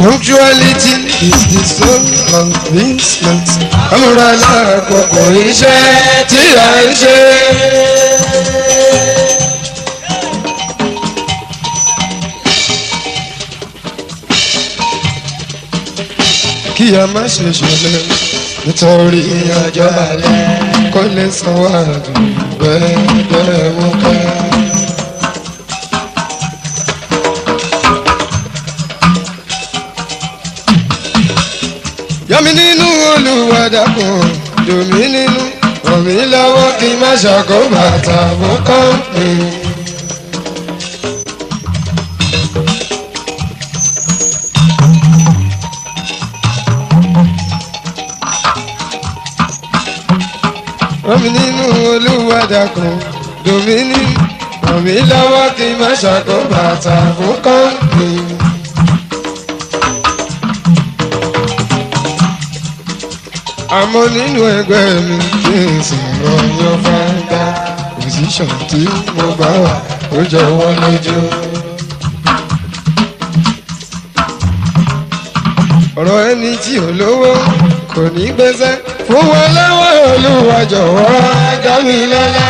Punctuality is the soul of business. Amúra lákòókò iṣẹ́ tí a ń ṣe. Kí a má ṣe ṣọlẹ̀ nítorí ọjọ́ alẹ́ kó lè sanwó àdùn bẹ́ẹ̀ mú ká. Yọmi nínú olùwàdàkùn dùnmí nínú rọ̀mí lọ́wọ́ kí n má ṣàkóbàtà fún kọ́ńpì. Rọ̀mí nínú olùwàdàkùn dùnmí nínú rọ̀mí lọ́wọ́ kí n má ṣàkóbàtà fún kọ́ńpì. àmọ́ nínú ẹgbẹ́ mi kí n sọ̀rọ̀ yan fáńdá pòsíṣàn tí mo bá wà ó jọ wọ́n lójú. ọ̀rọ̀ ẹni tí ò lówó kò ní gbẹ́sẹ̀ fún wọn lọ́wọ́ olúwa jọ̀wọ́ dá mi lọ́lá.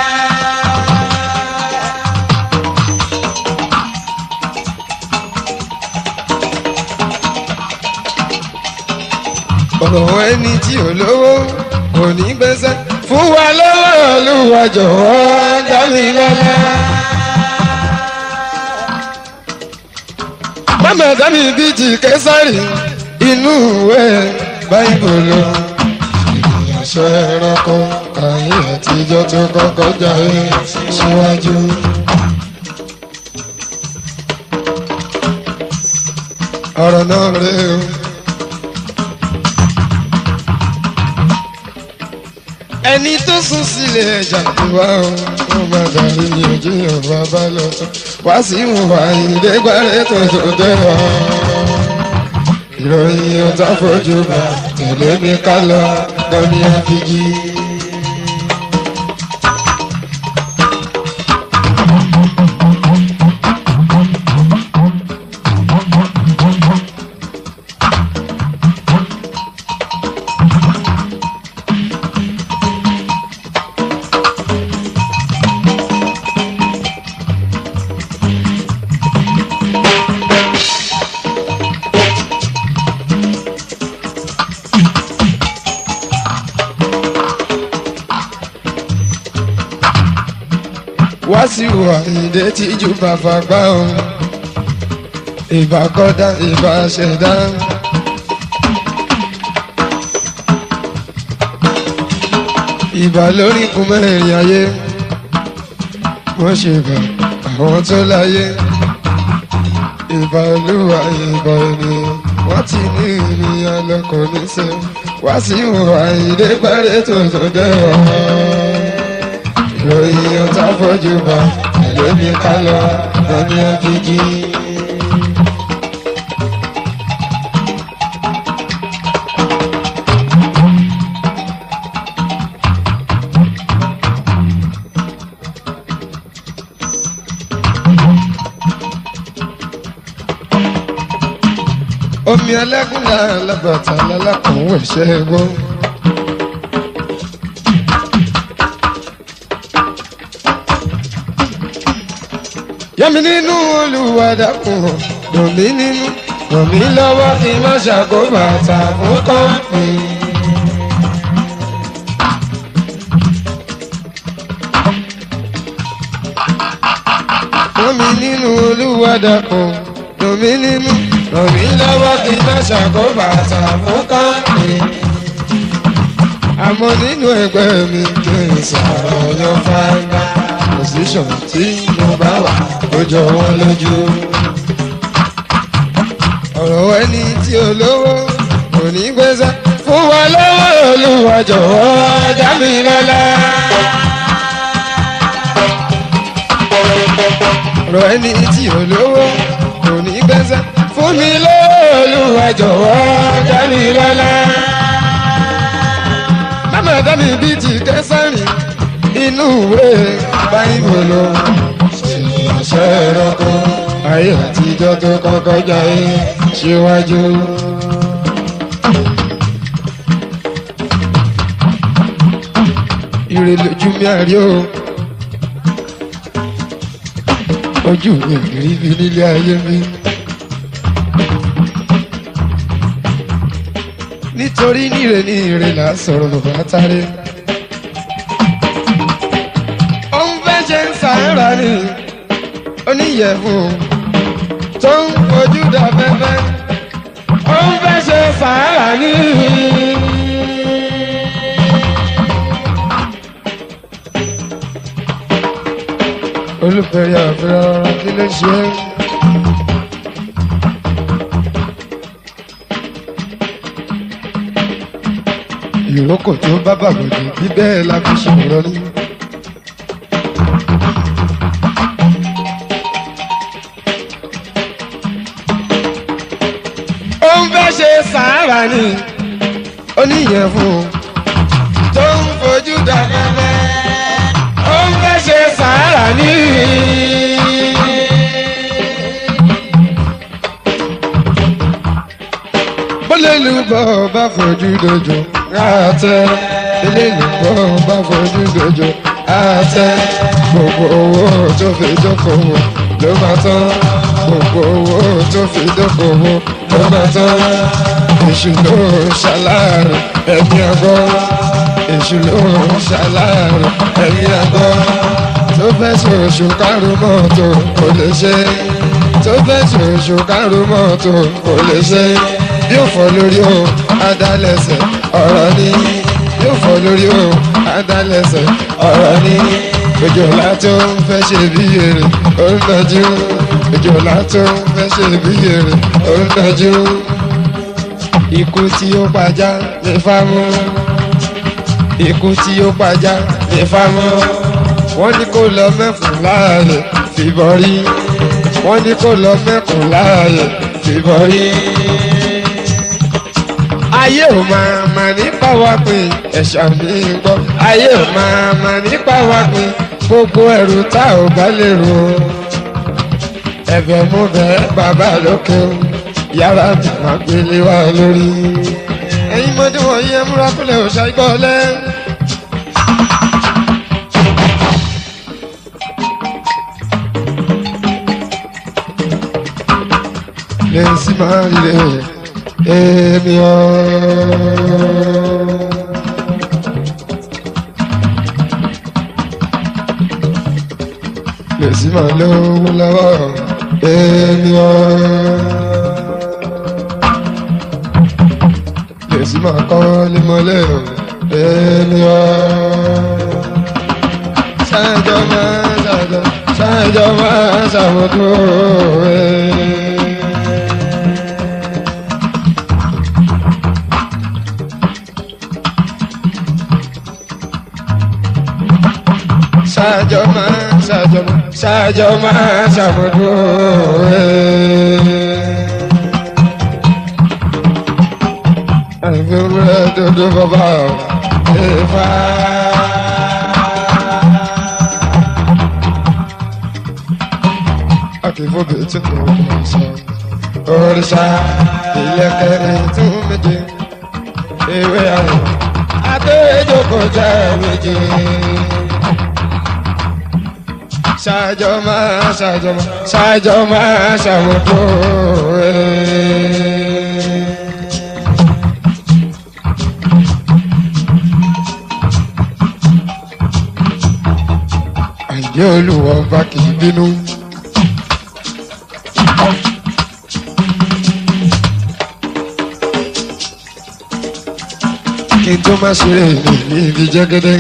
ọ̀rọ̀ ẹni tí ò lówó kò ní gbẹ́sẹ̀ fún wa lọ́wọ́ olúwa jọ̀wọ́ dá mi lọ́lá. mama dami bíi ti kẹsàrì inú ìwé báyìbòlò ìyàsọ ẹranko ayé àtijọ́ tó kọ́kọ́ jáde síwájú. ọ̀rọ̀ náà rèé o. ẹni tó sùn sílé ẹja tó wá o wọn máa darí ní ojú yorùbá bá lọ tán wá sí ìwà ìdẹ́gbàrẹ́ tó tó dẹ́ ọ. ìròyìn ọ̀tá fojú bá tẹ̀lé mi ká lọ lọ́ní àfijì. wá sí ìwà ìdè tíjú bàbá gbá o ìbá kọ́dá ìbá ṣẹ̀dá. ìbà lórí kún mẹ́rin ayé wọ́n ṣe bà àwọn tó láyé ìbà olúwa ìbà ènìyàn wọ́n ti ní ènìyàn lọ́kọ̀ níṣẹ́ wá sí ìwà ìdè pẹ́rẹ́ tó tó dẹ́wọ̀ ìròyìn ọ̀tá fojú bá lómi ká lọ lọ́ní ẹ̀fíjì. omi ẹlẹ́gùn náà lábàtà lálákùnrin ẹ̀ṣẹ́ gbọ́. yẹmi nínú olùwàdàkùn dùn mí nínú ràn mí lọ́wọ́ kí n má ṣàkóbàtà fún kọ́ńpì. ràn mí nínú olùwàdàkùn dùn mí nínú ràn mí lọ́wọ́ kí n má ṣàkóbàtà fún kọ́ńpì. àmọ́ nínú ẹgbẹ́ mi kí n sọ̀rọ̀ yan fáńdà position tí mo bá wà ó jọ wọ́n lójú. ọ̀rọ̀ ẹni tí ó lówó kò ní gbèsè fún wa lọ́wọ́ olúwa jọ̀wọ́ dá mi lọ́lá. ọ̀rọ̀ ẹni tí ó lówó kò ní gbèsè fún mi lọ́wọ́ olúwa jọ̀wọ́ dá mi lọ́lá. Mama dá mi bíi ti kẹsàn-án inú ìwé báyìbòlò ṣèyànṣẹ́ ẹranko ayé àtijọ́ tó kọ́kọ́ jáde síwájú. ire lójú mi àrí o ojú mi ò rí bí nílé ayé mi. nítorí níre ní ire là á sọ̀rọ̀ bàbá táré. òun fẹ́ ṣe ń sàárà ni oníyẹ̀fun tó ń fojú dà fẹ́fẹ́. òun fẹ́ ṣe sàárà ni. olùfẹ̀rẹ̀ àfẹ́rẹ́ kí ló ṣe é. ìrókò tó bá bàgbọ́dé bí bẹ́ẹ̀ la fi ṣòro ní. ó ń fẹ́ ṣe sàárà ni oníyẹ̀fun tó ń fojú dà fẹ́fẹ́ ó ń fẹ́ ṣe sàárà ní. bólélùbọ̀ bá fojú dojo àtẹ bólélùbọ̀ bá fojú dojo àtẹ gbogbo owó tó fi dókòwò ló máa tán gbogbo owó tó fi dókòwò ló máa tán èṣù ló ṣàlàyé ẹ̀mí àgọ́ èṣù ló ṣàlàyé ẹ̀mí àgọ́ tó fẹ́ ṣoṣù kárùn mọ́tò kò lè ṣe tó fẹ́ ṣoṣù kárùn mọ́tò kò lè ṣe yóò fọ́ lórí o adálẹ̀sẹ̀ ọ̀rọ̀ ni yóò fọ́ lórí o adálẹ̀sẹ̀ ọ̀rọ̀ ni òjòlá tó ń fẹ́ ṣe bí èrè ó ń dájú òjòlá tó ń fẹ́ ṣe bí èrè ó ń dájú ikú tí ó pajá lè fámú ikú tí ó pajá lè fámú wọ́n ní kó lọ mẹ́kùn láàyè fìbọn rí wọ́n ní kó lọ mẹ́kùn láàyè fìbọn rí ayé ò máa mà nípa wá pin ẹ̀ṣà mi ń gbọ́ ayé ò máa mà nípa wá pin gbogbo ẹrù tá ò bá lè rò ó ẹ̀bẹ̀ mú bẹ́ẹ̀ bàbá lókè o yàrá mi máa gbélé wá lórí. ẹ̀yin mọ́tò wọ̀nyí ẹ múra kúlẹ̀ ò ṣàgbọ́ lẹ́. lè sí máa ń lè èmi ọ́. lè sí máa lówó lọ́wọ́ èmi ọ́. lè sí máa kọ́ límọ́lẹ̀ èmi ọ́. sáájọ́ máa sáájọ́ sáájọ́ máa ṣàmùtò ẹ̀. ṣáájọ máa ṣáájọ máa ṣáájọ máa ṣàmúdó àìfẹ́rẹ́ dodo bàbá ẹ̀fà. akífóbi tí kò kò sọ òrìṣà ìyẹ́kẹ́rẹ́ tún méje ewé àwọn àtẹ̀jọ́kọ̀ jẹ́ méje ṣáájọ máa ṣáájọ máa ṣáájọ máa ṣàmùtò ẹ̀. àìjẹ́ olùwọ́ bá kì í bínú. kí n tó má ṣe rè ní ibi jẹ́gẹ́dẹ́.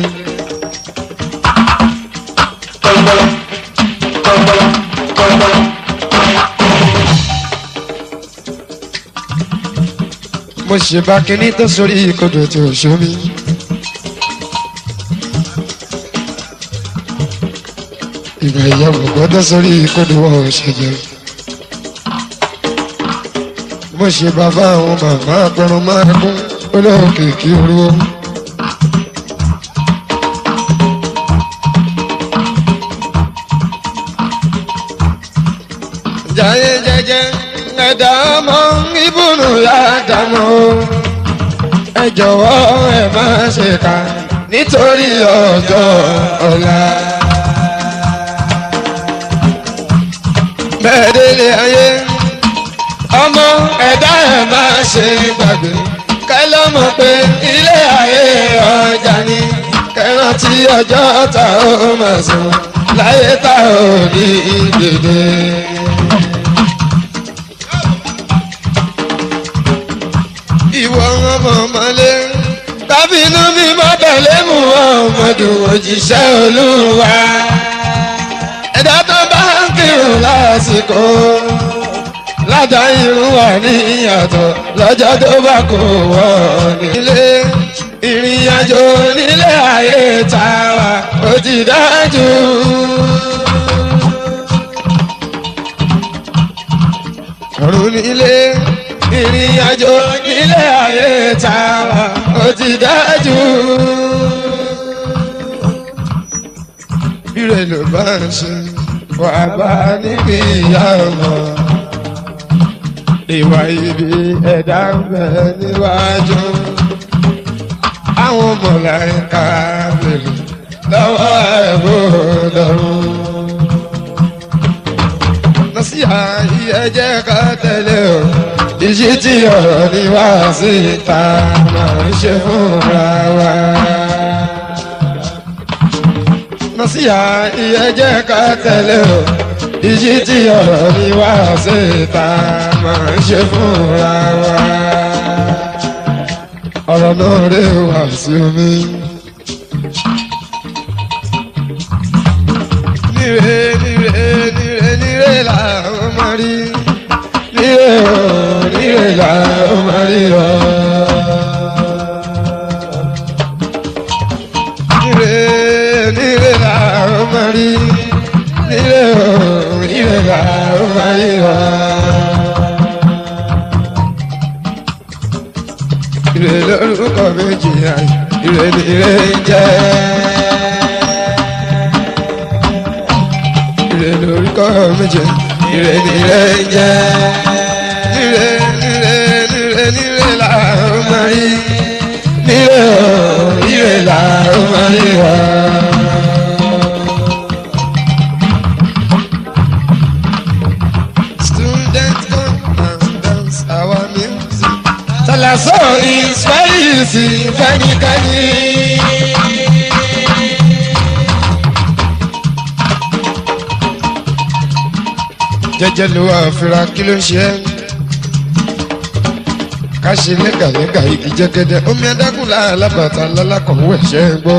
mo ṣe bá kíní tó sórí ìkodò tí ò ṣó mi. ìgbà ìyàwó gbọ́dọ̀ sórí ìkodò wọn ò ṣẹjẹ. mo ṣe bàbá àwọn màmá apẹrun máa kún olóòkè kí orúwó. jayé jẹjẹ ẹ̀dá máa ń ẹ jọ̀wọ́ ẹ má ṣe kà nítorí ọjọ́ ọ̀la. bẹ́ẹ̀ délé ayé ọmọ ẹ̀dá ẹ̀ má ṣe gbàgbé kẹlọ́mọ pé ilé ayé ọjà ni kẹrántí ọjọ́ ta ó máa sùn láyé ta ò ní dèdè. ìwọ ọmọ ọmọlé tàbí inú mi má tẹ̀lé mu ọmọdé òjíṣẹ́ olúwa ẹ̀dá tó bá ń kírun lásìkò ládàá irun wà ní ìyàtọ̀ lọ́jọ́ tó bá kó wọ́ nílé ìrìn àjò nílé ayé ta wà ó ti dájú. ọ̀run nílé ìrìn àjò nílé ayé ta wà ó ti dájú. bí rẹ̀ ló bá ń ṣe wà bá níbi ìyá ọmọ ìwà ibi ẹ̀dá ń bẹ níwájú. àwọn mọ̀láìka bèrè lọ́wọ́ ẹ̀bù lọ́rùn. lọ́sí ààyè ẹ̀jẹ̀ ká tẹ̀lé o. ìṣí tí ọ̀rọ̀ ní wá sí ìta máa ń ṣe fúnra wa. lọ́sí ààyè ẹ̀jẹ̀ ká tẹ̀lé o ìjì tí ọ̀rọ̀ mi wá sí ìta máa ń ṣe fúnra wa. ọ̀rọ̀ náà rè wá sí omi. níre níre níre níre làwọn máa rí níre o níre làwọn máa rí o. níre níre làwọn máa rí níre o níre làwọn máa rí o. Ire lórúkọ méjì ayé, ire ni ire ń jẹ́. Ire lórúkọ méjì, ire ni ire ń jẹ́. Ire ire ire ire làwọn máa rí. Ire o, ire làwọn máa rí wa. Students come and dance our music. Salaso is very easy, fẹ́nikẹ́ni. Jẹ́jẹ́ ló wà fira kí ló ń ṣe ẹ́? Ká ṣe lẹ́gàlẹ́gà igi jẹ́gẹ́dẹ́, omi adágún láàlábàtà lálákọ̀wé ẹ̀ṣẹ́ gbọ́.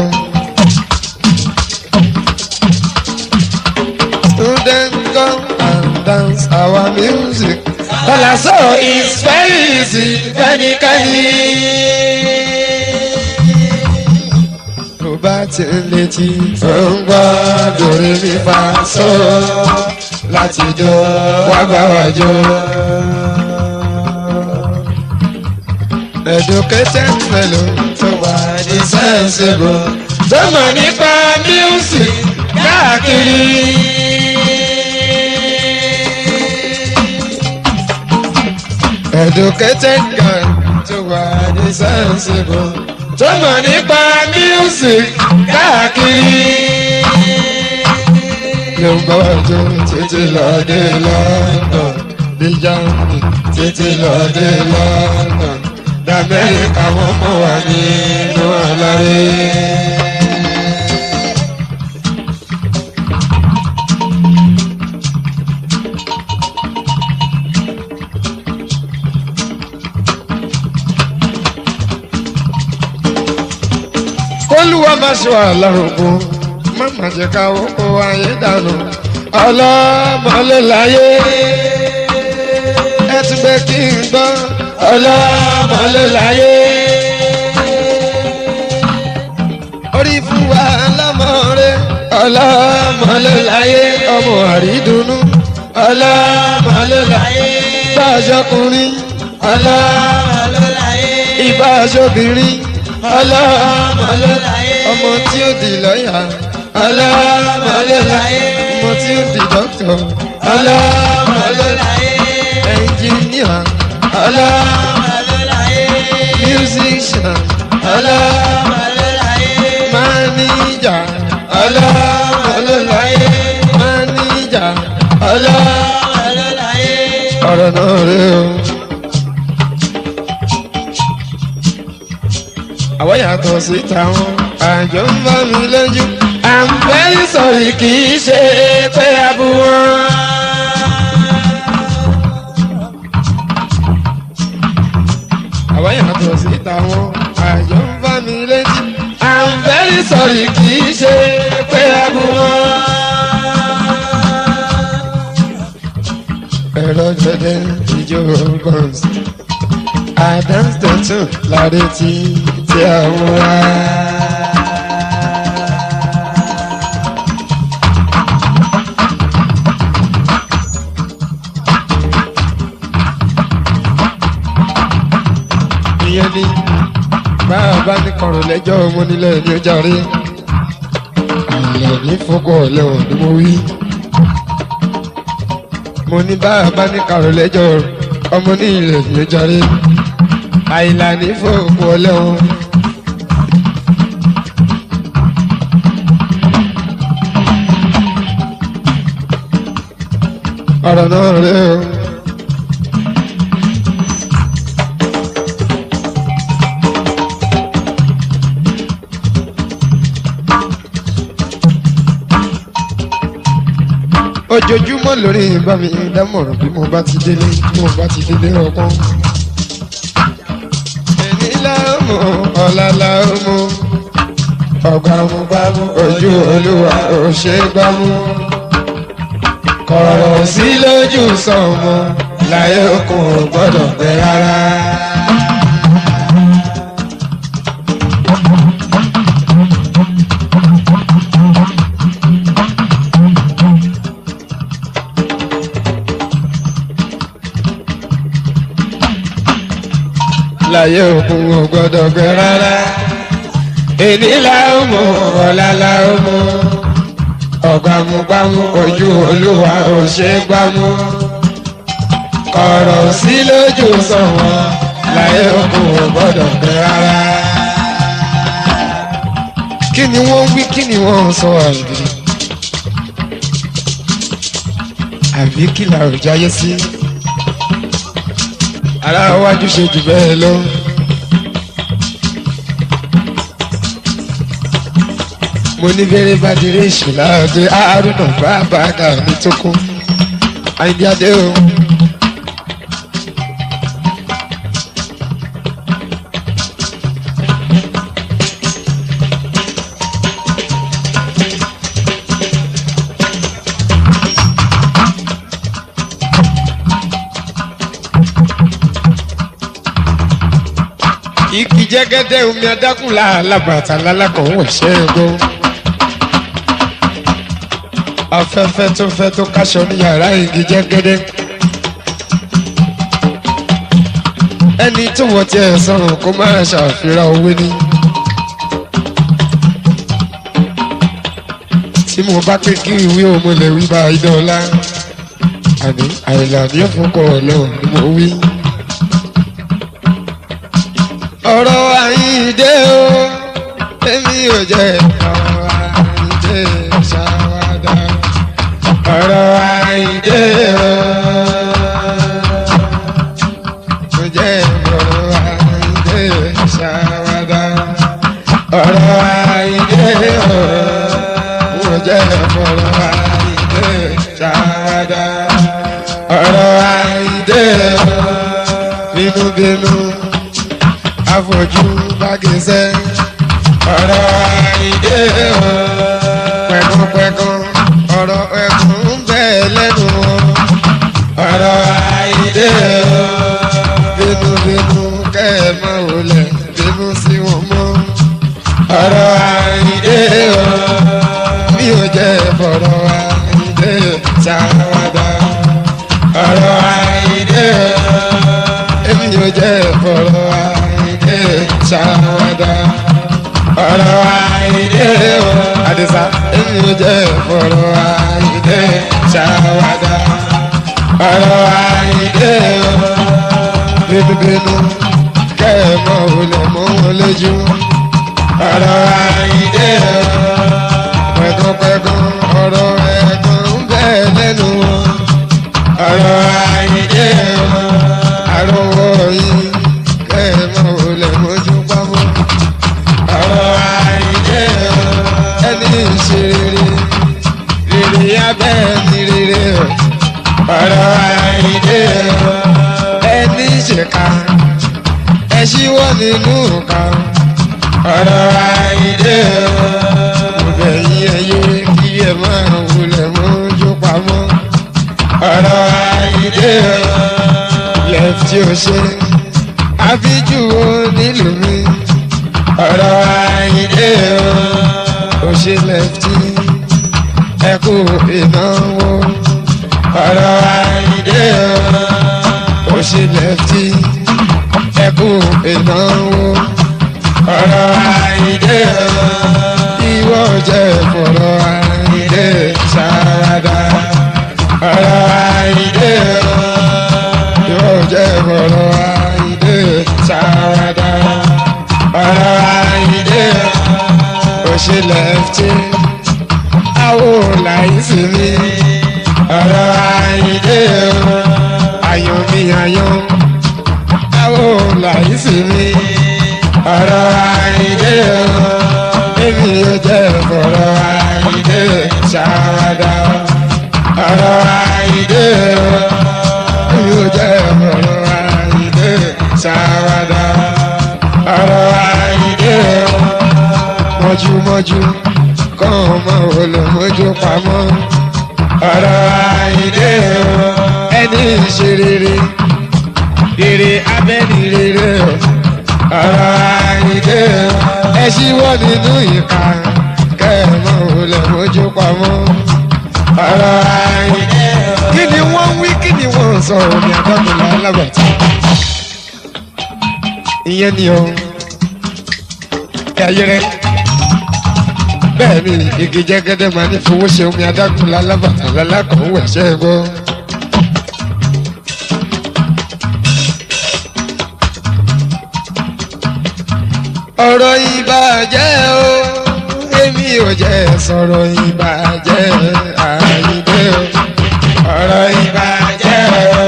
Students come and dance our music. Salaso is very easy, fẹ́nikẹ́ni. Tó bá ti ń létí, ó ń gbọ́ dòrí mi fa só láti jó wá bá wa jó. Educated fellow tó wà ní sensible tó mọ̀ nípa music káàkiri. Educated guy tó wà ní sensible tó mọ̀ nípa music káàkiri. Yóò bá wa jó títí lọ dé London ní Germany títí lọ dé London d'Amẹ́ríkà wọ́n mọ̀ wá nínú àlàyé. Olúwa máa ṣe wà lárúgbó, má má jẹ́ ká owó ayé dànù. Ọlọ́mọ ló láyé, ẹ tún gbé kí n gbọ́. Ọlọ́mọ ló láyé. Orí fún wa lọ́mọ rẹ̀. Ọlọ́mọ ló láyé. Ọmọ àrídùnnú. Ọlọ́mọ ló láyé. Bá aṣọkùnrin. Ọlọ́mọ ló láyé. Ìbá aṣọbìnrin. Ọlọ́mọ ló láyé. Ọmọ tí ó di lọ́yà. Ọlọ́mọ ló láyé. Ọmọ tí ó di dókítà. Ọlọ́mọ ló láyé. Ẹnjìníà. Ọlọ́mọ ló láyé. Musician. ọ̀rọ̀ náà rè o. àwọn yàtọ̀ sí tàwọn àjọ ń bá mi lójú. I'm very sorry kì í ṣe pé abu wọn. àwọn yàtọ̀ sí tàwọn àjọ ń bá mi lójú. I'm very sorry kì í ṣe pé abu wọn. ẹ̀rọ jẹ́jẹ́ ìjọ gbọ̀ns. Adams tuntun láre tí tí a mú wá. ìyẹn ni bàbá ní kọ̀rọ̀ lẹ́jọ́ ọmọ nílẹ̀ ní ọjà rí. àlọ́ ní fọ́kọ̀ lẹ́wọ̀n ni mo wí mo ní bàbá ní kàrò lẹ́jọ́ ọmọ ní ilẹ̀ ní jàre àìlà ní fòògùn ọlẹ́wọ̀n. ọ̀rọ̀ náà rẹ̀ o. ojoojúmọ́ lórí bá mi dámọ̀ràn bí mo bá ti délé bí mo bá ti délé ọpọ́n. èmi láàmú ọ̀la láàmú ọgbà mú gbámú ojú olúwa ò ṣe gbámú. kọ̀rọ̀ sí lójú sọ̀mọ́ láyé okùn ò gbọ́dọ̀ pẹ́ rárá. láyé òkun ò gbọdọ̀ gbẹ rárá. èdè làwọn mọ ọ̀la làwọn mọ ọ̀gbàmùgbàmù ojú olúwa ò ṣe gbàmù. ọ̀rọ̀ sí lójú sọ̀wọ́n láyé òkun ò gbọdọ̀ gbẹ rárá. kí ni wọ́n wí kí ni wọ́n sọ àìdí. àbí kí la ò jáyé sí. Si aláwájú ṣe jù bẹ́ẹ̀ lọ. mo ní bẹ́rẹ̀ bá diré ìṣúná ọdẹ àárúnà bàbá àgà mi tó kún àyíndí adé o. igi jẹgẹdẹ omi adágún làlábàtà lálákàn wọ ṣẹgun afẹ́fẹ́ tó fẹ́ tó káṣọ ní yàrá igi jẹgẹdẹ ẹni tó wọ tiẹ̀ sọ̀rọ̀ kó má ṣàfihàn owó ní. tí mo bá pé kí ìwé òmùlẹ̀ wí bá idọ́ọ̀la àní àìlàní òfúnkọ̀ ọlọ́run ni mo wí ọ̀rọ̀ àyíǹde o èmi ò jẹ́ ọ̀rọ̀ àyíǹde ṣàwádà ọ̀rọ̀ àyíǹde o ò jẹ́ ọ̀rọ̀ àyíǹde ṣàwádà ọ̀rọ̀ àyíǹde o ò jẹ́ ọ̀rọ̀ àyíǹde ṣàwádà ọ̀rọ̀ àyíǹde o bínúbínú àfojú bágẹ́sẹ́ ọ̀rọ̀ àìdè o pẹ̀kúnpẹ̀kún ọ̀rọ̀ ẹ̀kún ń bẹ lẹ́nu ọ̀rọ̀ àìdè o bínúbínú kẹ́ẹ̀mọ́ olè bínú sí wọn mọ́ ọ̀rọ̀ àìdè o mi ò jẹ́ fọ̀rọ̀ àìdè ṣàwádà ọ̀rọ̀ àìdè o èmi ò jẹ́ fọ̀rọ̀ àìdè ṣàwádà ọ̀rọ̀ àìdè o àdìsá èmi ò jẹ́ fọ̀rọ̀ àìdè ṣàwádà ọ̀rọ̀ àìdè o bínúbínú kẹ́ẹ̀mọ́ olè mọ́ wọn lójú ọ̀rọ̀ àìdè o pẹ̀kúnpẹ̀kún ọ̀rọ̀ ẹ̀kún ń bẹ lẹ́nu wọn ọ̀rọ̀ àyíndé o àròwọ̀ yìí kẹ́ẹ̀mọ́ olè mójú pamọ́ ọ̀rọ̀ àyíndé o ẹni ìṣeré rere abẹ́ ni rere o ọ̀rọ̀ àyíndé o ẹni ìṣèkà ẹ ṣíwọ́ nínú kan ọ̀rọ̀ àyíndé o mo bẹ̀ yín ẹyẹ kí ẹ máa wulẹ̀ mójú pamọ́ ọ̀rọ̀ àyíndé o lẹ́fítì ò ṣe àfíjù wo nílùú mi ọ̀rọ̀ àyíndé o ò ṣe lẹ́fítì ẹkú ìnáwó ọ̀rọ̀ àyíndé o ò ṣe lẹ́fítì ẹkú ìnáwó ọ̀rọ̀ àyíndé o ìwọ jẹ́ fọ̀rọ̀ àyíndé ṣáradà ọ̀rọ̀ àyíndé o yóò jẹ́ ọ̀rọ̀ àyíndé sáwádà ọ̀rọ̀ àyíndé òṣè lẹ́fítì àwò láìsí mi ọ̀rọ̀ àyíndé ayọ̀ mi ayọ̀ àwò láìsí mi ọ̀rọ̀ àyíndé èmi yóò jẹ́ ọ̀rọ̀ àyíndé sáwádà ọ̀rọ̀ àyíndé yóò jẹ́ ọ̀rọ̀ àyíndé sáwádà ọ̀rọ̀ àyíndé mọ́júmọ́jú kọ́ ọmọ olùmọ́jú pamọ́ ọ̀rọ̀ àyíndé ẹni ṣe rere rere abẹ́ni rere ọ̀rọ̀ àyíndé ẹ ṣíwọ́ nínú ìka kẹ́ẹ̀mọ́ olùmọ́jú pamọ́ ọ̀rọ̀ àyíndé kí ni wọ́n wí kí ni wọ́n sọ omi àdọ́gbìnrin alábàtà ìyẹn ni o ayẹrẹ bẹ́ẹ̀ ni igi jẹ́gẹ́dẹ́ máa ní fowó ṣe omi adágúnlá alábàtà lálákọ̀ọ́ wẹ̀ṣẹ́ gbọ́. ọ̀rọ̀ ìbàjẹ́ o èmi ò jẹ́ sọ̀rọ̀ ìbàjẹ́ àyíndé o ọ̀rọ̀ ìbàjẹ́ o.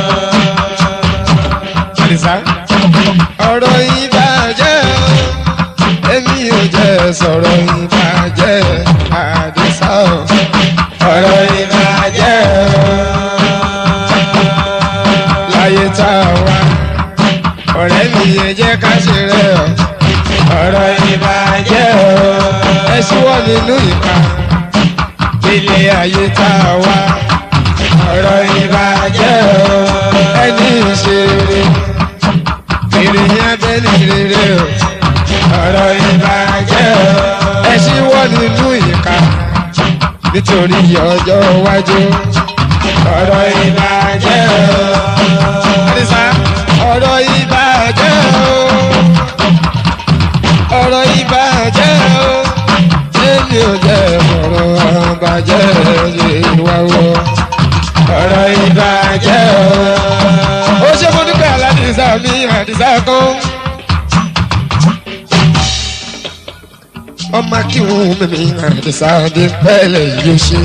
Àdìsá ọ̀rọ̀ ìbàjẹ́ o èmi ò jẹ́ sọ̀rọ̀ ìbàjẹ́ àdìsá o ọ̀rọ̀ ìbàjẹ́ o. láyé tá a wá ọ̀rẹ́ mi yẹn jẹ́ ká ṣe rẹ̀ o ọ̀rọ̀ ìbàjẹ́ o. ẹ ṣíwọ́ nínú ìka ilé ayé tá a wá ọ̀rọ̀ ìbàjẹ́ o. ẹni ìṣeré èrè yẹn bẹ́ẹ̀ ní rere o ọ̀rọ̀ ìbàjẹ́ o. ẹ ṣíwọ́ nínú ìka nítorí ọjọ́ iwájú ọ̀rọ̀ ìbàjẹ́ o. Àdìsá ọ̀rọ̀ ìbàjẹ́ o. ọ̀rọ̀ ìbàjẹ́ o. èmi ò jẹ́ ọ̀rọ̀ àbàjẹ́ ìwà wo. ọ̀rọ̀ ìbàjẹ́ o. ó ṣe mo dúpẹ́ aládìsá mi àdìsá kan. ọmọ kí wọn mímí àdìsá dé pẹ́lẹ̀ yóò ṣe.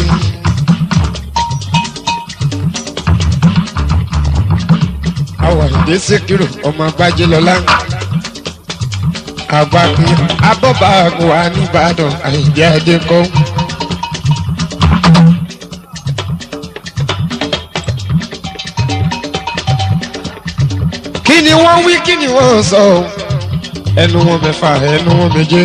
àwọn ìdí síkírù ọmọ bájí lọlá àgbàpín abọ́bàgùn wa nìbàdàn àìdí adékọ́. kí ni wọ́n wí kí ni wọ́n sọ ẹnu wọn mẹ́fà ẹnu wọn méje.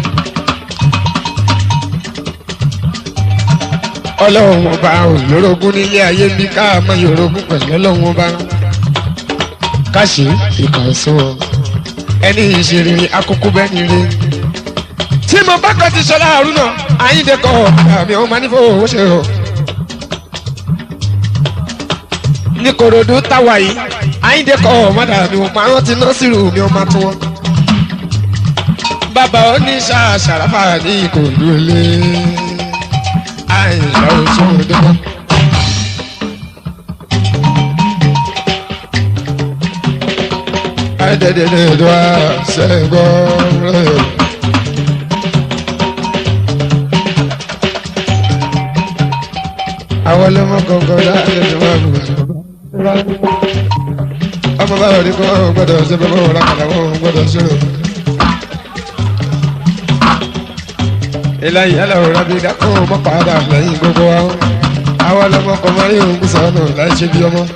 ọlọ́run ọba olórogún nílé ayé bí ká mọ yorogún pẹ̀lú ọlọ́run ọba káṣí ìkànsó ẹni ìṣeré akókó bẹ́ẹ̀ ni rí. tí mo bá kàn ti sọlá àrùnà àyíǹde kọ àmì ọmọ nífò owó ṣe o. ní korodo táwa yìí àyíǹde kọ ọmọdé àmì ọmọ àwọn ti nọ́ọ̀sìrì mi ọmọ tó wọn. bàbá oníṣà ṣàràfà ní ìkòlú ilé àyìnlá oṣù ọdún. Adedede sẹ́gbọ́rẹ́. àwọn ọlọ́mọ kọ̀ọ̀kan láàyè ni wọ́n bù ọmọ bá rọ̀ ní kó wọn gbọ́dọ̀ ṣe bẹ́ẹ̀ wọ́n rákàdá wọn gbọ́dọ̀ ṣe o. ìlànà ìyálà òrà bíi dákọ̀ mọ́ padà lẹ́yìn gbogbo wa àwọn ọlọ́mọ kan máa rí òun kú sọ́nù láì ṣe bí ọmọ.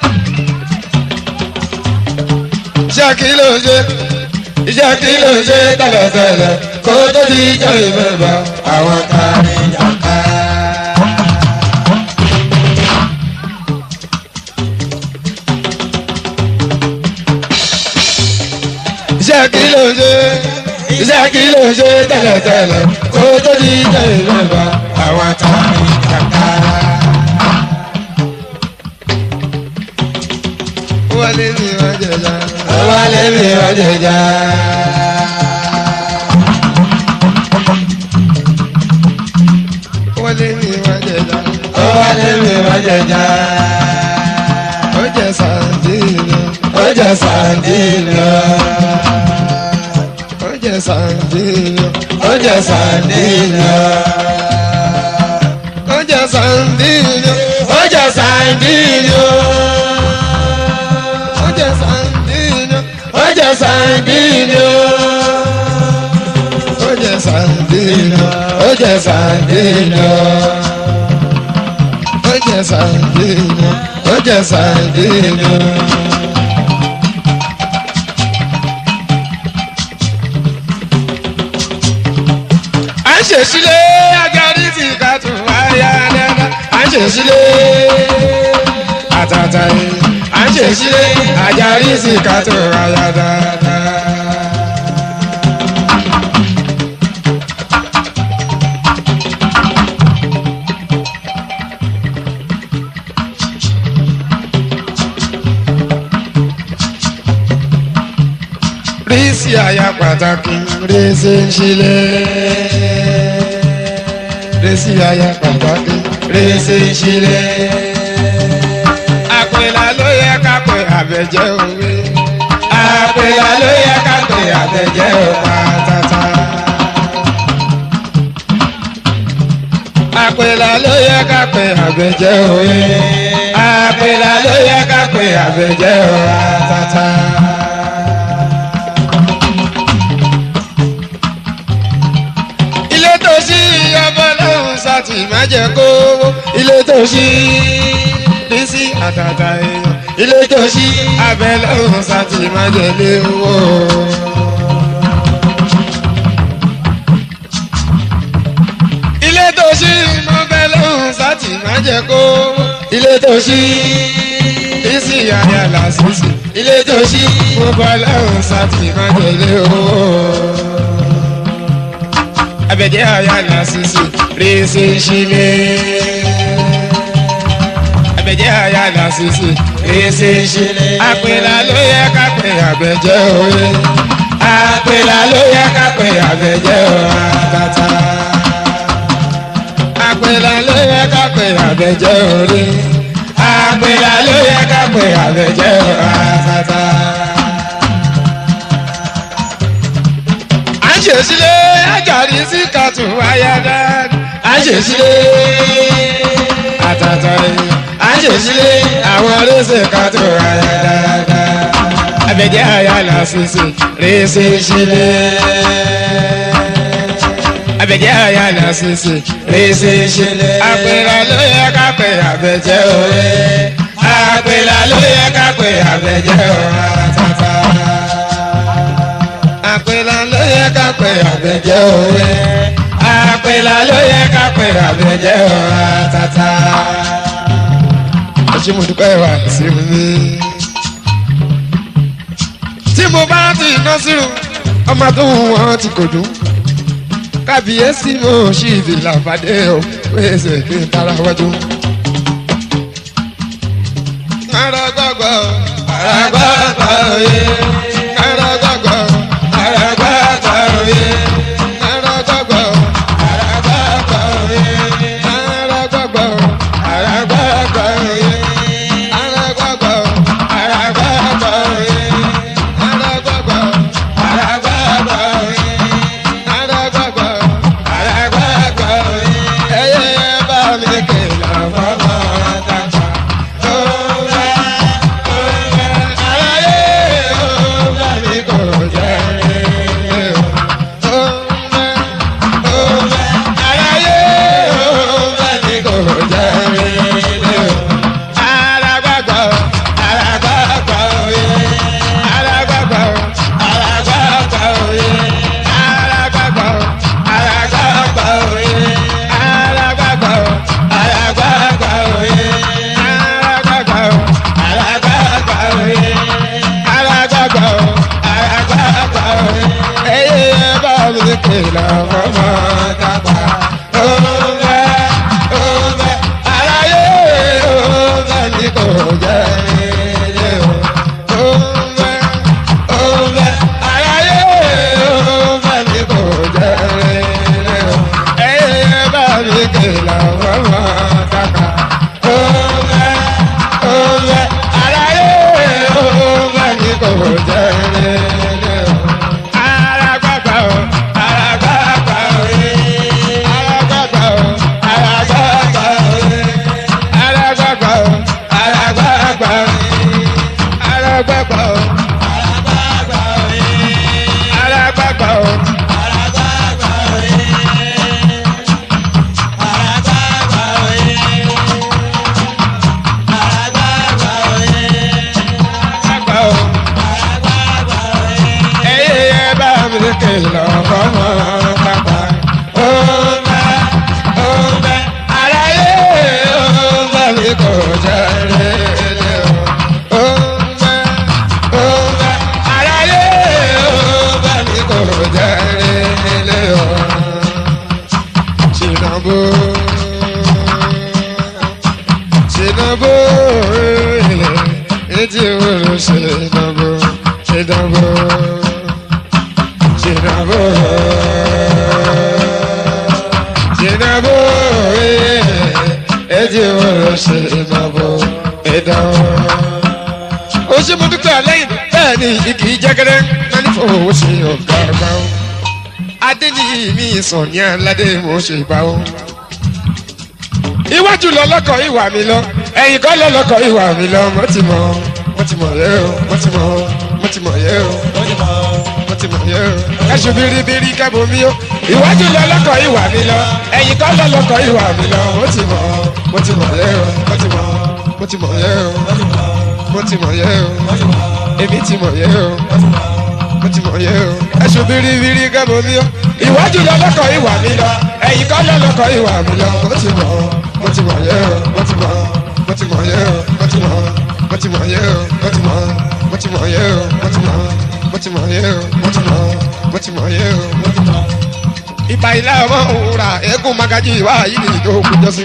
iṣẹ́ kí ló ń ṣe iṣẹ́ kí ló ń ṣe tẹ́lẹ̀tẹ́lẹ̀ kó tó di ìjọ ìmọ̀ba àwọn ta ni jàǹkà. iṣẹ́ kí ló ń ṣe iṣẹ́ kí ló ń ṣe tẹ́lẹ̀tẹ́lẹ̀ kó tó di ìjọ ìmọ̀ba àwọn ta ni jàǹkà. wálé mi wá jẹjà. wálé mi wá jẹjà. wálé mi wá jẹjà. wálé mi wá jẹjà. ó jẹ sàndínà. ó jẹ sàndínà. ó jẹ sàndínà. ó jẹ sàndínà. ó jẹ sàndínà. ó jẹ sàndínà oje sandino oje sandino oje sandino oje sandino oje sandino oje sandino. à ń ṣèṣílẹ̀ agarí tí ká tún wáyà dáadáa à ń ṣèṣílẹ̀ àtàtà yìí à ń ṣe sílé àjàrí sí ká tó ráyà dáadáa. rí sí àyà pàtàkì rí sí ń sílé. rí sí àyà pàtàkì rí sí ń sílé àpèlà ló yẹ ká pè àbẹ̀jẹ́ òwe. àpèlà ló yẹ ká pè àbẹ̀jẹ́ òpá tata. àpèlà ló yẹ ká pè àbẹ̀jẹ́ òwe. àpèlà ló yẹ ká pè àbẹ̀jẹ́ òpá tata. ilé tó ṣí ọmọ lọ́hùn sátì má jẹ́ kó ilé tó ṣí bísí àtàtà èèyàn ilé tó ṣí abẹ lọ́hùn sátì má jẹ́ léwó. ilé tó ṣí mọ́bẹ lọ́hùn sátì má jẹ́ kó ilé tó ṣí bísí àyàlà sísì ilé tó ṣí mọ́bẹ lọ́hùn sátì má jẹ́ léwó abẹ́jẹ́ àyàlà sísè rèéṣe ṣílé. abẹ́jẹ́ àyàlà sísè rèéṣe ṣílé. àpèlà ló yẹ ká pè àbẹ̀jẹ́ òye. àpèlà ló yẹ ká pè àbẹ̀jẹ́ àtàtà. àpèlà ló yẹ ká pè àbẹ̀jẹ́ òye. àpèlà ló yẹ ká pè àbẹ̀jẹ́ àtàtà. à ń ṣe sílé àjàrí sí kàtó ayáda à ń ṣe sílé àtàtà yìí à ń ṣe sílé àwọn rẹ́sẹ̀ kàtó ayáda abẹ́jẹ́ àyàlà sísè rẹ́sẹ̀ sílé abẹ́jẹ́ àyàlà sísè rẹ́sẹ̀ sílé àpèrà ló yẹ ká pè àbẹ̀jẹ́ òye àpèrà ló yẹ ká pè àbẹ̀jẹ́ òye àtàtà àpèlà ló yẹ ká pè àbẹ̀jẹ́ òwe àpèlà ló yẹ ká pè àbẹ̀jẹ́ òwe àtàtà. ṣé mo dúpẹ́ wá sí mi. tí mo bá ti iná sírù ọmọ tó ń wọ́n ti kò dùn kábíyèsí mo ṣì fi làbàdé o pèsè kí n tara wájú. ara gbàgbọ́ ara gbàgbọ́ òye ara gbàgbọ́ ara gbàgbọ́ òye ara gbàgbọ́ ara gbàgbọ́ òye ara gbàgbọ́ ara gbàgbọ́ òye ara gbàgbọ́ ara gbàgbọ́ òye ara gbàgbọ́ ara gbàgbọ́ òye ara gbàgbọ́ ara gbàgbọ́ òye ẹyẹ bá mi kìlọ̀ fọmọ lékè lọ́kọ́ mọ́ pápá. ó ń bẹ ó ń bẹ aráyé ó ń bẹ mi kò jẹ́ rere o. ó ń bẹ ó ń bẹ aráyé ó ń bẹ mi kò jẹ́ rere o. Tinubu Tinubu etí wúlò Tinubu Tinubu Tinubu Tinubu etí wúlò Tinubu Tinubu. ó ṣe mo dúpẹ́ lẹ́yìn bẹ́ẹ̀ ni igi jẹ́gẹ́rẹ́ máa ní fowó ṣe ọ̀gá ọ̀gá o adéníyì mi sàn ní aládé mo ṣe bá o. iwájú lọ lọkọ ìwà mi lọ ẹ̀yìn kọ́ lọ lọkọ ìwà mi lọ mo ti mọ̀ mo ti mọ̀ yẹ o mo ti mọ̀ mo ti mọ̀ yẹ o mo ti mọ̀ yẹ o. ẹṣu biribiri kẹ́bù mi o iwájú lọ lọkọ ìwà mi lọ ẹ̀yìn kọ́ lọ lọkọ ìwà mi lọ mo ti mọ̀ mo ti mọ̀ yẹ o mo ti mọ̀ mo ti mọ̀ yẹ o mo ti mọ̀ yẹ o èmi ti mọ̀ yẹ o mo ti mọ̀ yẹ o. ẹ̀sùn biribiri gẹ́gẹ́ mi o. ìwájú lọ lọ́kọ̀ ìwà mi lọ. ẹ̀yìn kan lọ lọ́kọ̀ ìwà mi lọ. mo ti mọ̀ mo ti mọ̀ yẹ o. mo ti mọ̀ mo ti mọ̀ yẹ o. mo ti mọ̀ mo ti mọ̀ yẹ o. mo ti mọ̀ mo ti mọ̀ yẹ o. mo ti mọ̀ mo ti mọ̀ yẹ o. mo ti mọ̀ mo ti mọ̀ yẹ o. mo ti mọ̀. ìbà ilé ọmọ òwúrà eégún magají ìwà yìí ni ìdókòwò jọ́sí.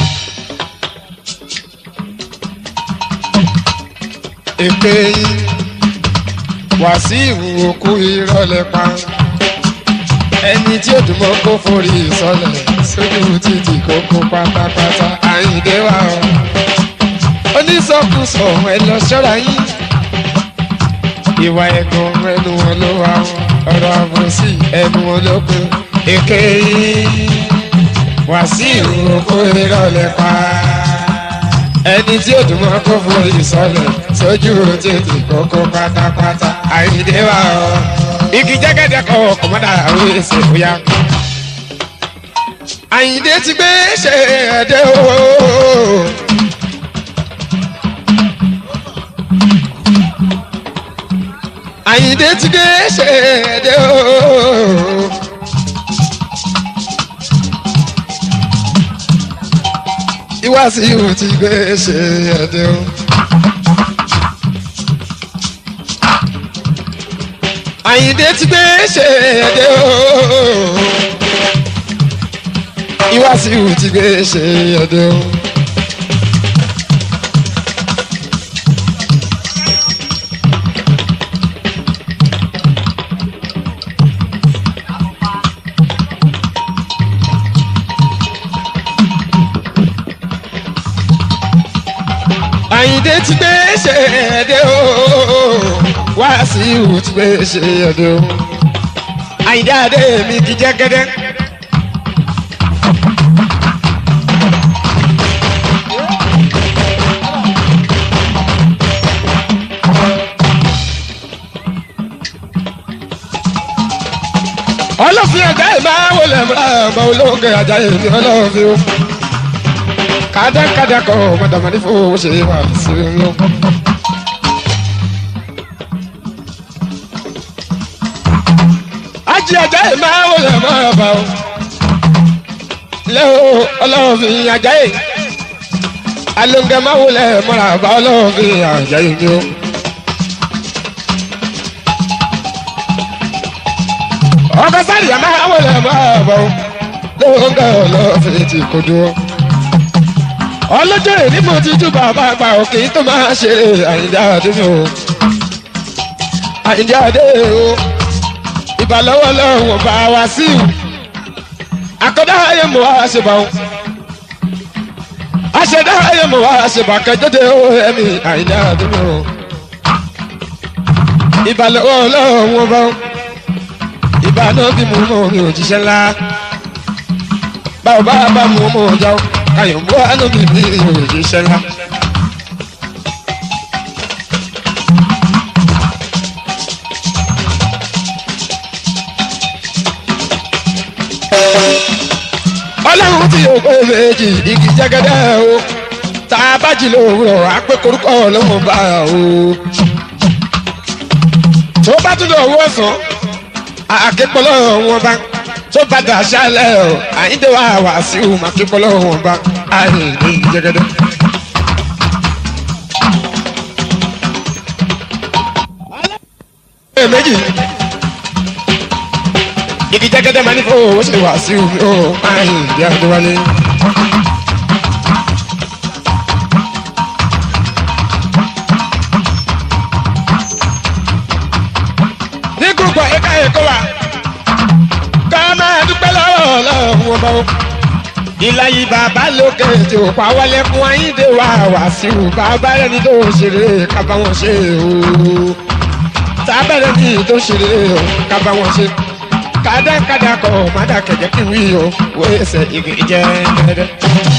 èpè yín wàsíù òkú ìrọ̀lẹ́ pa ẹni tí ó dùnmọ́ kó forí ìsọlẹ̀ sójú títì kókó pátápátá àyíndé wa o onísọkúsọ ẹ lọ ṣọ́ra yín ìwà ẹ̀gàn ẹnu wọn ló wà o ọ̀rọ̀ àbòsí ẹnu wọn ló pé èké yín wàsíù òkú ìrọ̀lẹ́ pa ẹni tí ó dùn mọ́ kó fún ìsọlẹ̀ sójú tètè kókó pátápátá àyíndé wa ọ. igi jẹ́gẹ́dẹ́ kọ́ kọ́mọ́dà àwọn èsè bóyá. àyíndé ti gbé ṣe ẹ̀dẹ́ o. àyíndé ti gbé ṣe ẹ̀dẹ́ o. Ìwàsíù ti gbé ṣe ẹ̀dẹ̀ o. Àyìndé ti gbé ṣe ẹ̀dẹ̀ o. Ìwàsíù ti gbé ṣe ẹ̀dẹ̀ o. Àyìndé ti gbé ṣe ẹ̀dẹ̀ o. Wàsíù ti gbé ṣe ẹ̀dẹ̀ o. Àyìndé adé mi kì í jẹ́ gẹ́dẹ́. ọlọ́fin ẹ̀dá ẹ̀ máa wọlé ọmọ olóńgẹ̀ ajá èmi ọlọ́fin o kàdákàdá kọ́ mọ̀dàmọ́dé fún ṣe wà sí i lọ. ajé ajá ẹ̀ máa wọlé ọmọ ọba o lẹ́wọ̀ ọlọ́fin ajá ẹ̀ alóńgẹ̀ máa wọlé mọ́ra ọba ọlọ́fin ajá ẹ̀ mi o. ọkọ sáré àmà wọlé ọmọ ọba o lóńgẹ̀ ọlọ́fin ti kó dúró ọlọ́jọ́ èrí mo ti jú bàbá àgbà òkè tó máa ṣe àyíndá adé mi o àyíndá adé o ìbàlọ́wọ́ lọ́wọ́ bá wa sí i àkọ́dá ayé mo wá ṣe bá wọn àṣẹdá ayé mo wá ṣe bá kẹjọ́dé o ẹ̀mí àyíndá adé mi o ìbàlọ́wọ́ lọ́wọ́ bá wọn ìbànú bí mo mọ̀ mi ò jíṣẹ́ ńlá báwo bá bá mo mọ̀ ọjà o ayọ̀mọ́ alóbi ní òye ṣẹlá. ọlọ́run tí yóò pé méjì igi jẹ́gẹ́dẹ́ o tá a bá jí lówùrọ̀ á pé korúkọ ọlọ́run bá o. tó bá tún lọ owó ọ̀sán àképọ̀lọ́ wọn bá tó padà ṣálẹ̀ o àyíndé wa wà sí o àképọ̀lọ́ wọn bá àyè ní jẹgẹdẹ. ẹ méjì igi jẹgẹdẹ máa ní fún owó ṣe wà sí omi ó àyè ní adéwálé. ní gbogbo ẹ̀ka ẹ̀kọ́ wa ká máa dúpẹ́ lọ́wọ́ ọlọ́run ọba o. ìlàyé bàbá lókè tí ò pa wọlé fún ayíǹde wa wá sí o bàbá rẹ̀ ní tó ṣeré kábà wọn ṣe o. tábẹ́rẹ́ ní tó ṣeré o kábà wọn ṣe. kádàkádà kọ mádà kẹ̀kẹ́ kí wí o wo ẹsẹ̀ igi jẹ́ dẹ́dẹ́.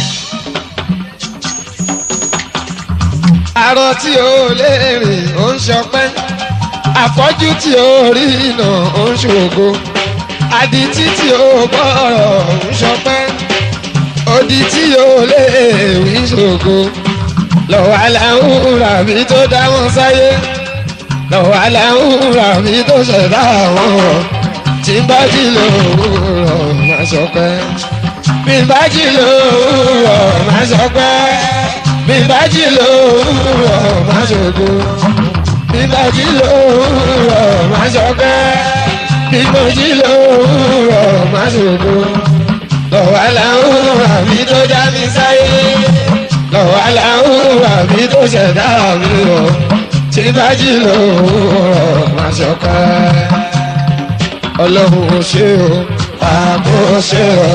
àrò tí o lè rìn ó ń ṣọpẹ́ àfọ́jú tí ó rí iná ó ń ṣògo àdìtí tí ó gbọ́rọ̀ ń ṣọpẹ́ odi tí ó lè wí ṣògo lọ́wọ́ aláwùrà mi tó dá wọn sáyé lọ́wọ́ aláwùrà mi tó ṣẹ̀dá wọn tí ń bá jí lòwúrọ̀ máa ṣọpẹ́ bí ń bá jí lòwúrọ̀ máa ṣọpẹ́ bí ń bá jí lòwúrọ̀ máa ṣògo bíbájí lòwúrọ̀ máa ṣọpẹ́ bíbájí lòwúrọ̀ máa ṣògo lọ́wọ́ aláwùrọ̀ àbí tó já mi sáyé lọ́wọ́ aláwùrọ̀ àbí tó ṣẹ̀dá mi o bíbájí lòwúrọ̀ máa ṣọpẹ́ ọlọ́run ò ṣe o àbò ṣe o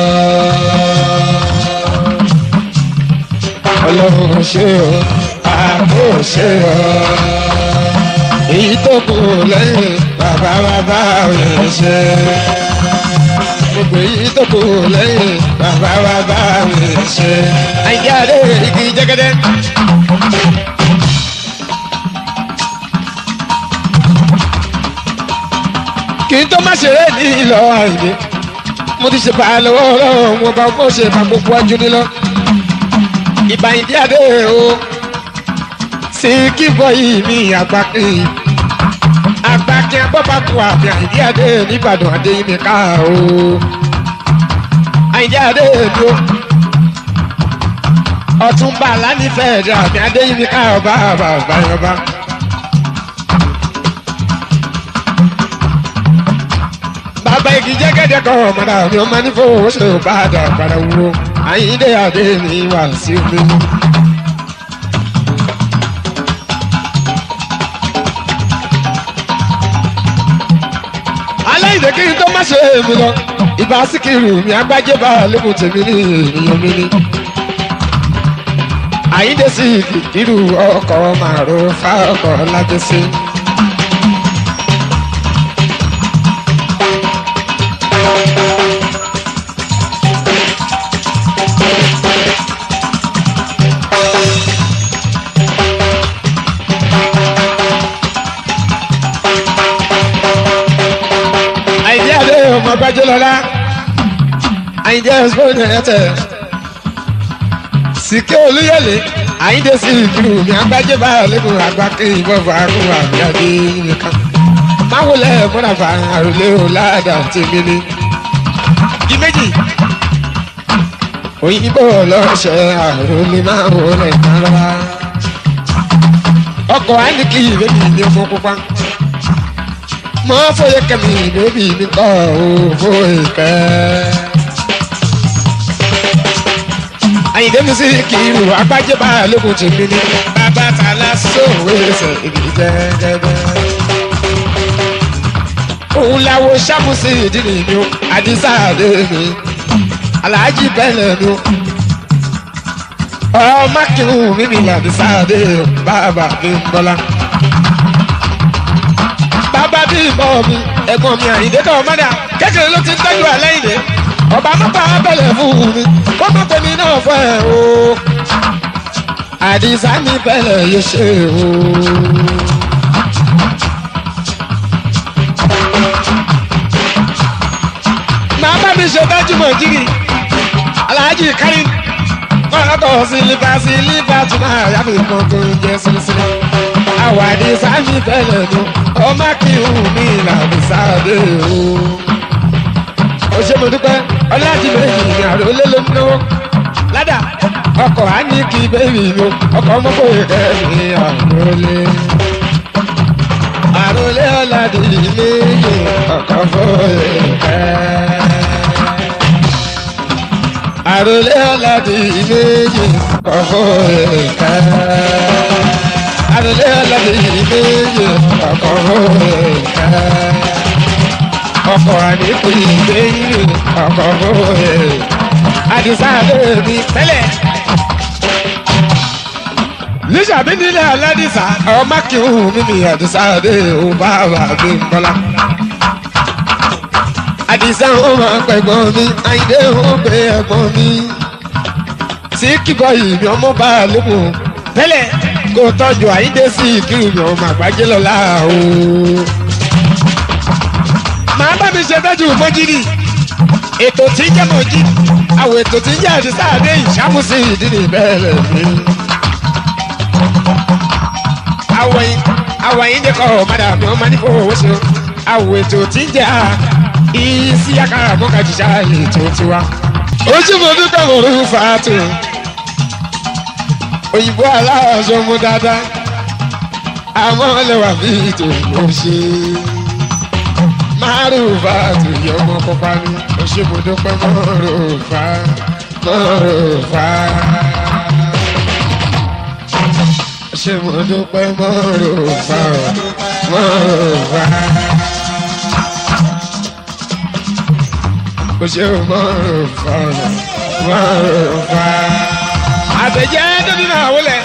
ọlọ́run ò ṣe o àbò ṣe o èyí tó kù lẹ́yìn bàbá bàbá rẹ̀ ṣe. gbogbo èyí tó kù lẹ́yìn bàbá bàbá rẹ̀ ṣe. àyíjáde igi jẹ́gẹ́dẹ́. kì í tó má ṣeré ní ìlọ àìní mo ti ṣe bá a lọ́wọ́ ọlọ́run mo bá mo ṣe bá gbogbo ọjọ́ nílọ. ìbàyìndí adé o sí kí bọ́yì mi àgbà kí àgbà kí ẹ bọ́ba kú àbí àìdí adé nìbàdàn adé mi ká o àìdí adé mi o ọ̀túnba lánìfẹ̀ẹ́ ẹ̀dá àbí adé mi ká ọba àbá ọba yọba. bàbá igi jẹ́gẹ́dẹ́ kan ọ̀mọ̀dà mi ọmọ nífọ̀ọ́ ṣe ò bá dà padà wúro àyíndé adé mi wà sí mi. aláìsè kí n tó má ṣe èmi lọ ìbá síkìrì mi agbájé bá lẹ́kùn tèmi ní ènìyàn mi ní. àyíndé sí irú ọkọ̀ màrò fáọkọ̀ lájẹsí. àyíndé adé ọmọ agbájé lọ́la àyíndé ẹ̀sùn ẹ̀tẹ̀ sìkẹ́ olúyọ̀lé àyíndé sí ìdúró mi agbájé bá lẹ́kùn àgbà kí ìbọn fàárùn àbíyáde nìkan máwùlẹ̀ múnàfà àròlé ọ̀làdà tèmi ni di méjì òyìnbó lọ́sẹ̀ àròlé máa wọlé kára ọkọ̀ àníkì ìbẹ́bí ní fún pupa mọ fòye kẹmí bébí mi kọ ò fòye kẹ. àyìndé mi sí kìrù agbájé bá lókun tèmi ní bàbá tààlà sóòwé ẹsẹ̀ ìgbì jẹ́gẹ́dẹ́. òun láwo sámúsì ìdílé mi ó àdìsá àdé mi aláàjì bẹ́lẹ̀ mi ó. ọmọ kìrù mi ní àdìsá àdé bàbá mi ń bọ́lá bàbá bí ìbọn mi ẹ̀gbọ́n mi àyíndé kan mọ́dà kékeré ló ti ń tọ́jú àlẹ́yìndé ọba mọ́pá abẹ́lẹ̀ fún mi ó mọ̀ pé mi náà fẹ́ o àdìsá mi bẹ̀rẹ̀ yé ṣe o. màá bá mi ṣe dájú mọ̀ jírí aláàjì kárí kọ́ńtò sílífà sílífà tún máa yá mi kàn tó ń jẹ́ sílísílí àwàdí sámi tẹ́lẹ̀ nu ọmọ kí n mi làbí sáadé o. ó ṣe mo dúpẹ́ ọlájú méjì ní àròlé ló ń náwó ládà ọkọ̀ á ní kí bébì mi ọkọ̀ mọ́kò kẹ́mi àròlé. àròlé ọ̀làdì méjì ọkọ̀ fòye kẹ́. àròlé ọ̀làdì méjì ọkọ̀ fòye kẹ́. àròlé ọ̀làdì méjì ọkọ̀ fòye kẹ́. ọkọ̀ àdínkù ìgbéyìí ọkọ̀ fòye àdìsá bèbí tẹ́lẹ̀. níṣàbí nílẹ̀ aládìsá ọmọ kí n hù mímì àdìsá dé o bàbá mi bọ́lá. àdìsá ó máa pẹ̀gbọ́n mi àyíndé ó pé ẹ̀gbọ́n mi. sí kíkọ́ yìí mi ọmọ bá a lóko tẹ́lẹ̀ kó tọ́jú àyíndé sí ìkírù mi ọmọ àgbájé lọ́la o. màá bá mi ṣe tọ́jú mọ́jírì ètò tí jẹ́ mọ́jírì àwọn ètò tí ń jẹ́ àdìsá àdé ìṣàmùsí ìdí ní ìbẹ̀rẹ̀ mi. àwọn yìí ń dẹ́kọ̀ ọ̀madà mi wọ́n máa ní fowó owó ṣe o. àwọn ètò tí ń jẹ́ ìsí àkàrà mọ́kàjíṣà ètò tiwa. ojú mo dúpẹ́ mo rú fàátù. òyìnbó aláàṣọ mú dáadáa. àmọ́ lẹ́wà bí ètò mo ṣe. márùn-ún yọ ọmọ kópa mi ṣe mo dúpẹ́ mọ́rọ̀fà mọ́rọ̀fà. ṣe mo dúpẹ́ mọ́rọ̀fà mọ́rọ̀fà. o ṣe mọ́rọ̀fà mọ́rọ̀fà. àtẹ̀jẹ́ dẹ́bí náà wọlé.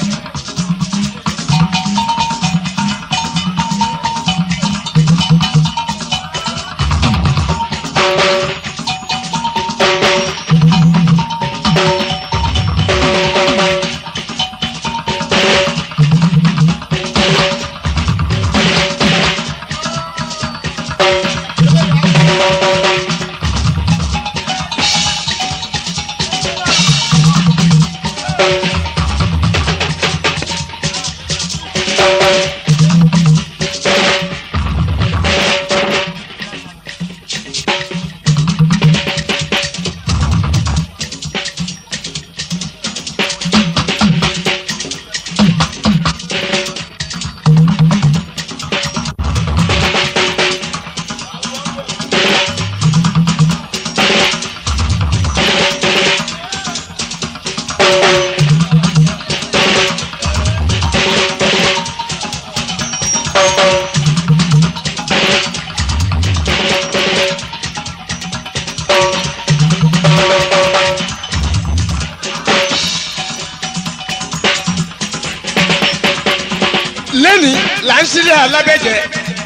lẹ́ni là ń sílẹ̀ alábẹ́jẹ́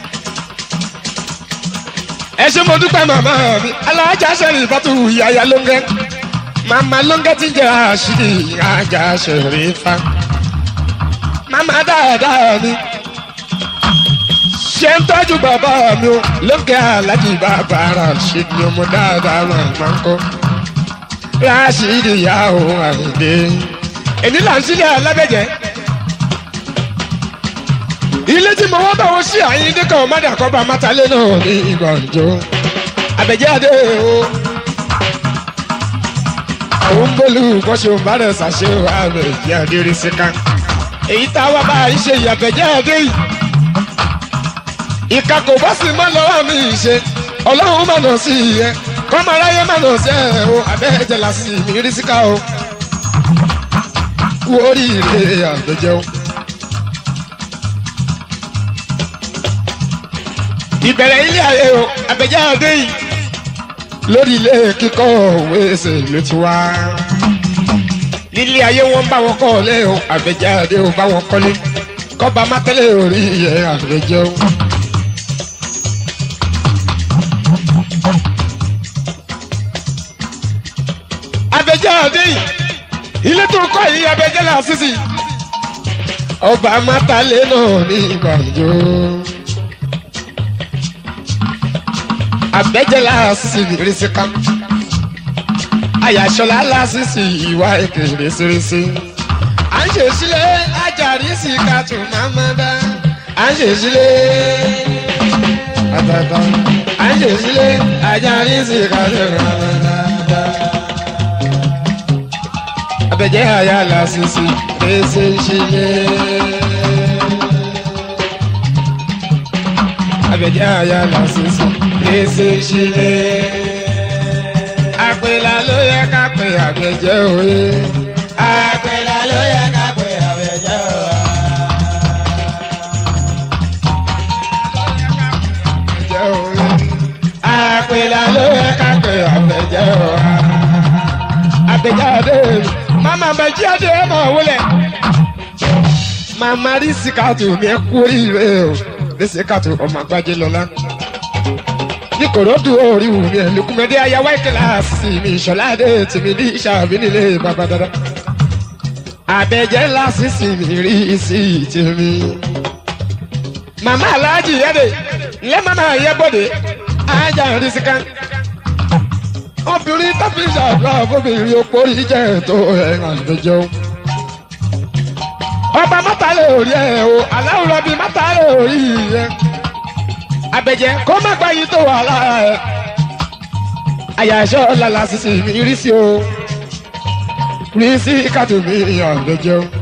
ẹ ṣe mo dúpẹ́ màmá mi alájà sẹ́rìn ìbátú yàyà lóńgẹ́ màmá lóńgẹ́ ti jẹ́ àṣírí àjà sẹ́rìn fa màmá dáadáa mi ṣe ń tọ́jú bàbá mi o lóńgẹ́ alájì bàbá rà ṣe ni ọmọ dáadáa màmá ń kọ́ ráṣírí ìyá òun àìdè èmi là ń sílẹ̀ alábẹ́jẹ́ ilé tí mo wá bá wọn sí àyín dẹ́kọ̀ ọ̀mádà kọ́ba mátálé náà ní ìgbàjọ́ àbẹ̀jáde o òun bólú kọ́ṣe òǹbàdàn ṣàṣe àbẹ̀jáde rí síká èyí tá a wá bá a ṣe ìyàbẹ̀jáde yìí ìka kò bá sì mọ́ lọ́wọ́ mi ṣe ọlọ́run mà nà sí ìyẹn kọ́mọ aráyé mà nà sí ẹ̀ o àbẹ̀jẹ̀ làásì mi rí síká o wórí ilé àbẹ̀jẹ̀ o. ìbẹ̀rẹ̀ ilé ayé o àbẹ̀jáde yìí lórí ilé kíkọ́ òwe ṣe ló ti wá. nílé ayé wọn bá wọn kọ́ ọ̀lẹ́ o àbẹ̀jáde o bá wọn kọ́lé kọ́ba mátẹ́lẹ̀ orí ẹ̀ àbẹ̀jẹ́ o. àbẹ̀jáde yìí ilé tó kọ́ yìí àbẹ̀jẹ́ là sísì ọba mátálẹ̀ náà ní ìgbàjọ́. abẹ́jẹ́ láàsì rísíká àyàṣọlá láàsìsì ìwà èkè rẹ́sẹ̀rẹ́sẹ̀ à ń ṣe sílẹ̀ ajá Àjàrí sì ká tún máma dá. À ń ṣèṣílé. Àtàtà. À ń ṣèṣílé. Àjàrí sì ká tún máma dá. Abẹ́jẹ́ àyà làṣìṣì fèsì ṣílé. Abẹ́jẹ́ àyà làṣìṣì fèsì ṣílé. Àpèlà ló yẹ ká pè àgbẹ̀jẹ́ òye. Àpèlà ló yẹ ká pè àbẹ̀jẹ́ o. Àgbẹ̀jẹ́ òye. Àpèlà ló yẹ ká pè àgbẹ̀jẹ́ òye. Àgbẹ̀jẹ́ àdé. Màmá àgbẹ̀jẹ́ àdé ẹ̀ máa wọlé. Màmá rí síkàtù mi ẹ kú oríire o. Ní síkàtù ọmọ àgbájé lọ́lá. Ní kòròdú orí wù mí ẹ̀ lùkùmẹ́dé ayáwá kíláàsì mi ìṣọ̀lá àdé tèmi ní ìṣàbí nílé bàbá dada. Àbẹ̀jẹ́ ńlá sísì mi rí sí tèmi. Màmá aláàjì yẹ́dẹ̀ ńlẹ́ màmá yẹ́bọ̀dẹ̀ ajá rí síkà. Obìnrin tó fi ṣàdúrà fóbìnrin opó rí jẹ́ tó ẹ̀ àgbẹ̀jẹ́ o ọba mọ́tàlẹ́ òrí ẹ̀ o aláwùrọ̀ bíi mọ́tàlẹ́ òrí ẹ̀ abẹ́jẹ́ kó má gba yìí tó wà lára ẹ̀ àyàṣọ lala sisi mi rí sí o rí sí kàtó mi àbẹ́jẹ́ o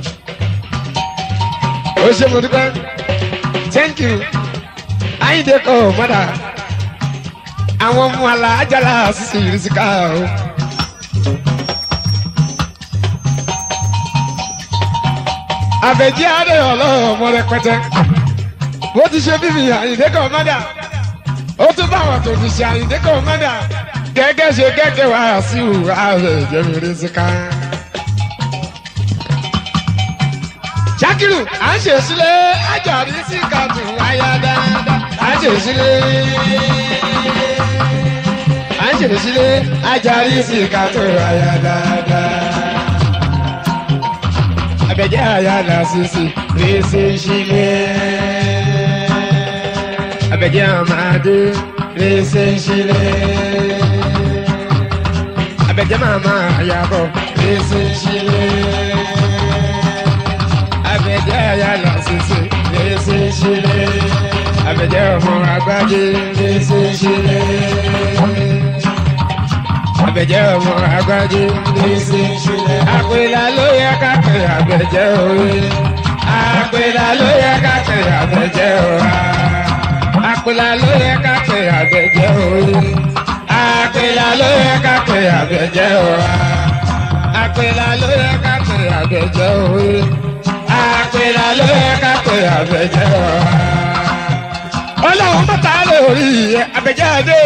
ó ṣe mo dúpẹ́ thank you ayíǹde kọ́ mọ́dà àwọn ọmọ àlà àjàlá sisi rí sí ká o. àbẹ̀jí adé ọlọ́run ọmọ rẹpẹtẹ bó ti ṣe bíbí àyìndé kan mọ́dà ó tún bá àwọn tó ti ṣe àyìndé kan mọ́dà gẹ́gẹ́ ṣe gẹ́gẹ́ wá sí ìwà rẹ̀ jẹ́mìírí síká. Ṣakiru à ń ṣe sílé Àjàrí sí kàtún wáyà dáadáa à ń ṣe sílé à ń ṣe sílé Àjàrí sí kàtún wáyà dáadáa abẹ́jẹ́ àyà làṣìṣì rèéṣe ṣílẹ̀. abẹ́jẹ́ àmàdé rèéṣe ṣílẹ̀. abẹ́jẹ́ màmá àyàbọ̀ rèéṣe ṣílẹ̀. abẹ́jẹ́ àyà làṣìṣì rèéṣe ṣílẹ̀. abẹ́jẹ́ ọmọ àgbájé rèéṣe ṣílẹ̀. abẹ́jẹ́ ọmọ àgbájé rèéṣe ṣílẹ̀. àpèlà ló yẹ ká pè àbẹ̀jẹ́ òwe. àpèlà ló yẹ ká pè àbẹ̀jẹ́ òwe. àpèlà ló yẹ ká pè àbẹ̀jẹ́ òwe. àpèlà ló yẹ ká pè àbẹ̀jẹ́ òwe. àpèlà ló yẹ ká pè àbẹ̀jẹ́ òwe. àpèlà ló yẹ ká pè àbẹ̀jẹ́ òwe. ọlọ́run mọ́ta lè rí àbẹ̀jẹ́ àdé.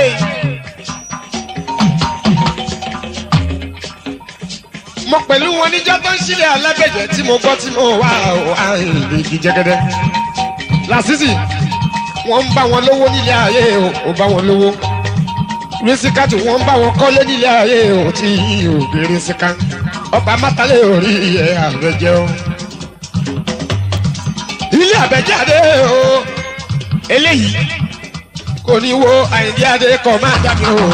mo pẹ̀lú wọn níjọ́ tó ń sílẹ̀ alábẹ̀jẹ̀ tí mo gbọ́ tí mo wà ìdí jẹ́gẹ́dẹ́. làṣìṣì wọ́n ń bá wọn lówó nílé ayé o ò bá wọn lówó. rísíkàtù wọ́n ń bá wọn kọ́lé nílé ayé o tí ò bí rísíkà. ọba mátálẹ̀ orí ẹ̀ àbẹ̀jẹ̀ o. ilé àbẹ̀jẹ̀ adé o eléyìí kò ní wo àìdí adé kọ̀ máa dàbí o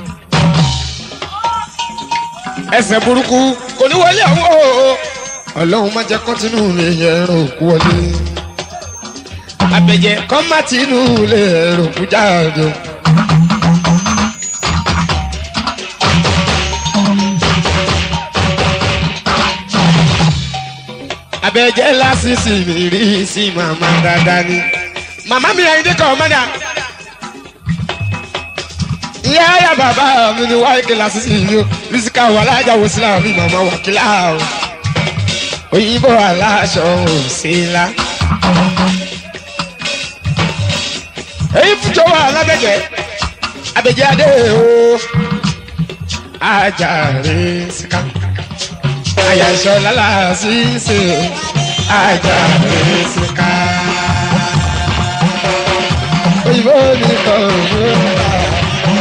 ẹsẹ̀ burúkú kò ní wọlé àwọn o. ọlọ́run má jẹ́ kọ́tínú lè ẹ̀rọ òkú wọlé. abẹ́jẹ́ kọ́ má tínú lè ẹ̀rọ òkú jáde. abẹ́jẹ́ lásìsì mi rí sí màmá dáadáa ni. màmá mi àyíndé kan mọ́dà ìyá ayá bàbá mi ni wáyé kí lásìsì yìí o bísíkà wà lájà wò sílá mi màmá wà kílá o òyìnbó aláṣọ òsínlá. èyí fújọ wà lábẹ́jẹ́ abẹ́jẹ́ adé o ajáre síká àyàṣọ lálàsísè ajáre síká òyìnbó ni kò mú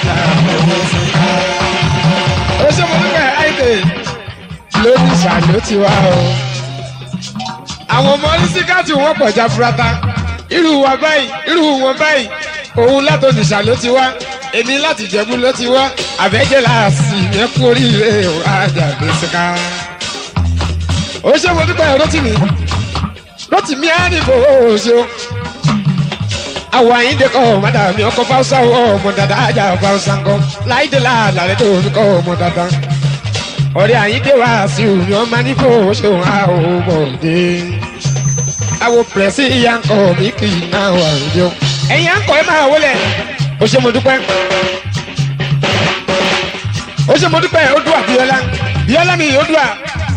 ó ṣe mo dúpẹ́ àìdè lónìí ṣàló ti wá o. àwọn ọmọ oníṣíkàtì wọn pọ̀ jáfurata irú wa báyìí irú wọn báyìí òun látòdì ṣàló ti wá èmi láti jẹ̀bú ló ti wá àbẹ́jẹ́ láàsì yẹn kú oríire àjàgbé síká. ó ṣe mo dúpẹ́ rotimi rotimi á ní kò ó ṣe o àwọn àyíǹde kọ́ ọmọdé mi ọkọ̀ fáwọsá ọmọ dada ajá fáwọsá ńkọ láìdè láàlà rẹ tó fi kọ́ ọmọ dada ọ̀rẹ́ àyíǹde wá sí omi ọmọ ní kò ó ṣe òun á ò mọ̀ dé àwọn pẹ̀sì ìyá ńkọ mi kì í náà wà lójú ẹ̀yin àńkọ ẹ máa wọlé ó ṣe mo dúpẹ́ ó ṣe mo dúpẹ́ ó dùn àbíọ́lá bíọ́lá mi ó dùn à.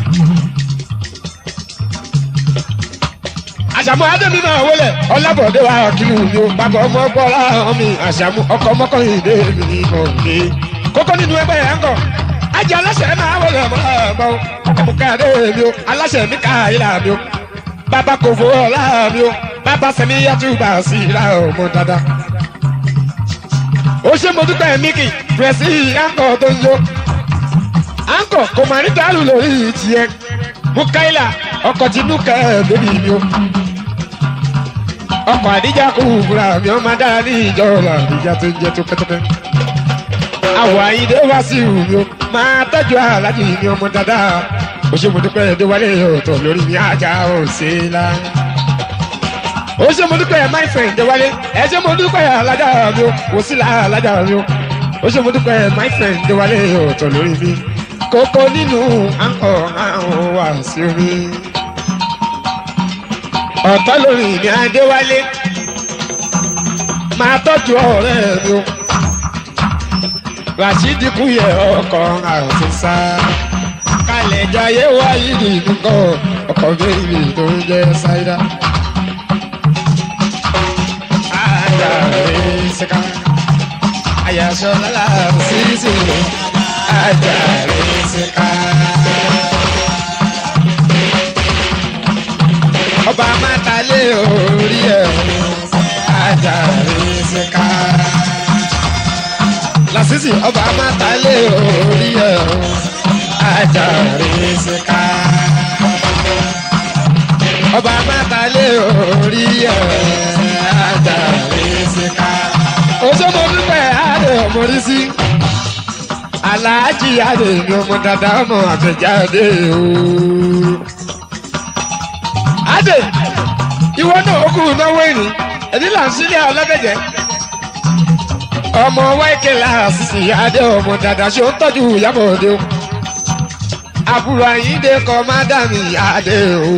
àṣàmú adémi máa wọlé ọlábọ̀dé wa kìlú mi ò bàbá ọmọ gbọ́lá mi àṣàmú ọkọ̀ ọmọkùnrin mi kò ní. kókó nínú ẹgbẹ́ yẹn ń kọ̀ ajá aláṣẹ máa wọlé ọmọ ọmọ ọmọ káyọ̀dé mi ò aláṣẹ mi ká ìlà mi ò bàbá kò fowó ọlá mi ò bàbá sẹmi yàtúbà sí ìlà ọmọ dáadáa. ó ṣe mo dúpẹ́ míkì pẹ̀sì àǹkọ̀ tó ń yó àǹkọ̀ kò mà ní dàlú lórí tiẹ̀ mukaila ọkọ̀ tinú kẹ́ ẹ̀ bébí mi ò ọkọ̀ àdíjà kò wúra mi ò máa dára ní ìjọ ọ̀la àdíjà tó ń jẹ́ tó pẹ́tẹ́pẹ́. àwọ̀ àyíndé wá sí ìhù mi ò máa tọ́jú aláàjì mi ọmọ dáadáa ó ṣe mo dúpẹ́ ẹ̀dẹ́wálé ọ̀tọ̀ lórí mi ajá ò ṣe é la. ó ṣe mo dúpẹ́ my friend ẹ̀dẹ́wálé ẹ̀ ṣe mo dúpẹ́ alájà mi ò kò sí la alájà mi ò ó ṣe mo dúpẹ́ my friend ẹ̀dẹ́wálé ọ̀tọ̀ lórí mi kókó nínú àǹkọ̀ àwọn wà sí mi ọ̀tọ́ lórí mi adéwálé máa tọ́jú ọ̀rẹ́ mi o rashidi kúyẹ ọkọ̀ àfẹ́sà kalẹ̀ jayé wáyé nìkan ọkọ̀ bẹ́ẹ̀rì tó ń jẹ́ ṣáídà. Ajare seka, ayaṣọ lala sisi, ajare seka. ọba mátàlé orí ẹ̀ ajáre ṣèkà. lásìsì ọba mátàlé orí ẹ̀ ajáre ṣèkà. ọba mátàlé orí ẹ̀ ajáre ṣèkà. oṣooṣo dúpẹ́ àdé ọmọdé sí. aláàjì àdé ni ọmọ dada ọmọ àtẹjáde ooo adé ìwọ náà ó kú náwó ìní ẹni là ń sílẹ̀ ọlọ́dẹ̀jẹ̀ ọmọ wáìkẹ́ làásìsì adé ọmọ dàda ṣó ń tọ́jú ìyàbọ̀ òde o àbúrò àyíǹde kọ́ má dà mí adé o.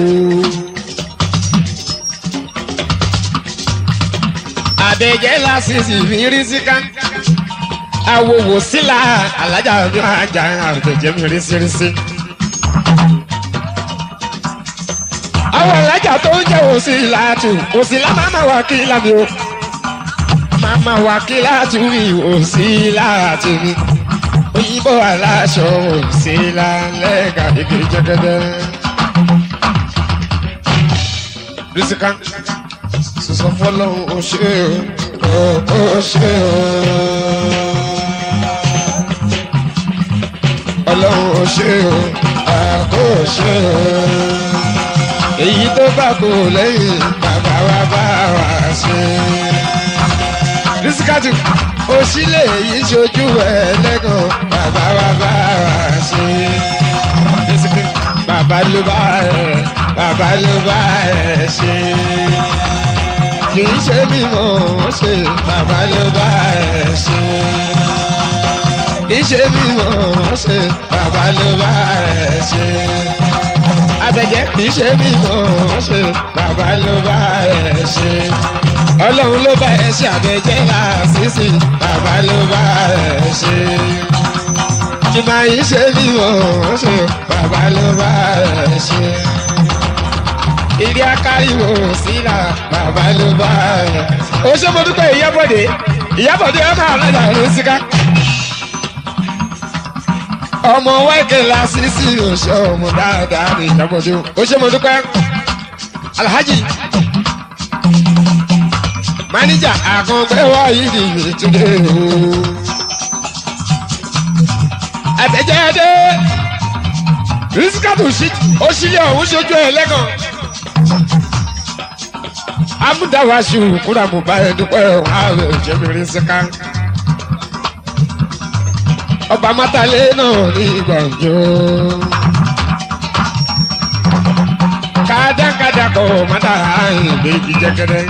àdèjẹ́ làásìsì mi rí síká àwòwò sílà alájà mi máa jà àdèjẹ́ mi rí sírísí. àwọn alájà tó ń jẹ́ òsì láàtù òsì lá máa máa wà kí lámi o máa máa wà kí láàtù mi òsì láàtù mi òyìnbó aláṣọ òsì lálẹ́ gàdégé jẹ́gẹ́dẹ́. rísíkà sísọ fọlọ́hún ó ṣe o ó ṣe o. ọlọ́run ó ṣe o àkó ṣe o èyí tó bá kò lẹ́yìn bàbá wa bá wa ṣe. rísíkàtù òṣìlẹ̀ yìí ṣojú ẹlẹ́gàn bàbá wa bá wa ṣe. bàbá ló bá ẹ bàbá ló bá ẹ ṣe. kì í ṣe mímọ́ ṣe bàbá ló bá ẹ ṣe. kì í ṣe mímọ́ ṣe bàbá ló bá ẹ ṣe abẹ́jẹ́ kì í ṣe mí mọ̀ ṣe bàbá ló bá ẹ ṣe ọlọ́run ló bá ẹ ṣe abẹ́jẹ́ làásìsì bàbá ló bá ẹ ṣe ìmọ̀ yìí ṣe mí mọ̀ ṣe bàbá ló bá ẹ ṣe ìdí akáríwò sílà bàbá ló bá ẹ. ó ṣe mo dúpẹ́ ìyábọ̀dé ìyábọ̀dé ọmọ àlọ́jà ló síká ọmọ wáìkì lásìsì òṣè ọmọ dáadáa ní ìjàmbọ̀dé ó ṣe mo dúpẹ́ alhaji máníjà àkàngbẹ́ wáyé ní ìtúndé o àtẹ̀jáde rísíkàtù ó sílẹ̀ ọ̀hún ṣojú ẹ̀ lẹ́gàn amúdáwáṣu kúrò àmúbá ẹ̀ dúpẹ́ ọ̀hún ààrẹ ìjẹ́mi rísíkà ọba mátàlé náà ní gbàǹjo. kọ́ mọ́tà ìgbé igi jẹ́gẹ́dẹ́.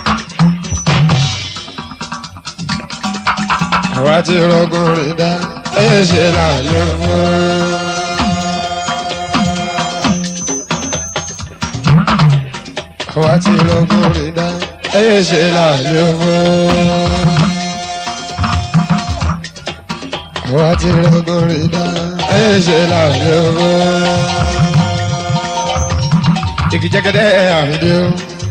àwa ti rọgùn rìn dá ẹ ṣe lálẹ́ fún. àwa ti rọgùn rìn dá ẹ ṣe lálẹ́ fún. àwa ti rọgùn rìn dá ẹ ṣe lálẹ́ fún. igi jẹ́gẹ́dẹ́ àrídé o.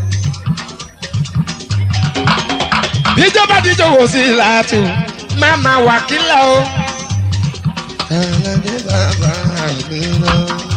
bíjọba díjọ wò sí láàtú máma wàkílà o. ẹlẹ́dẹ̀ bàbá mi náà.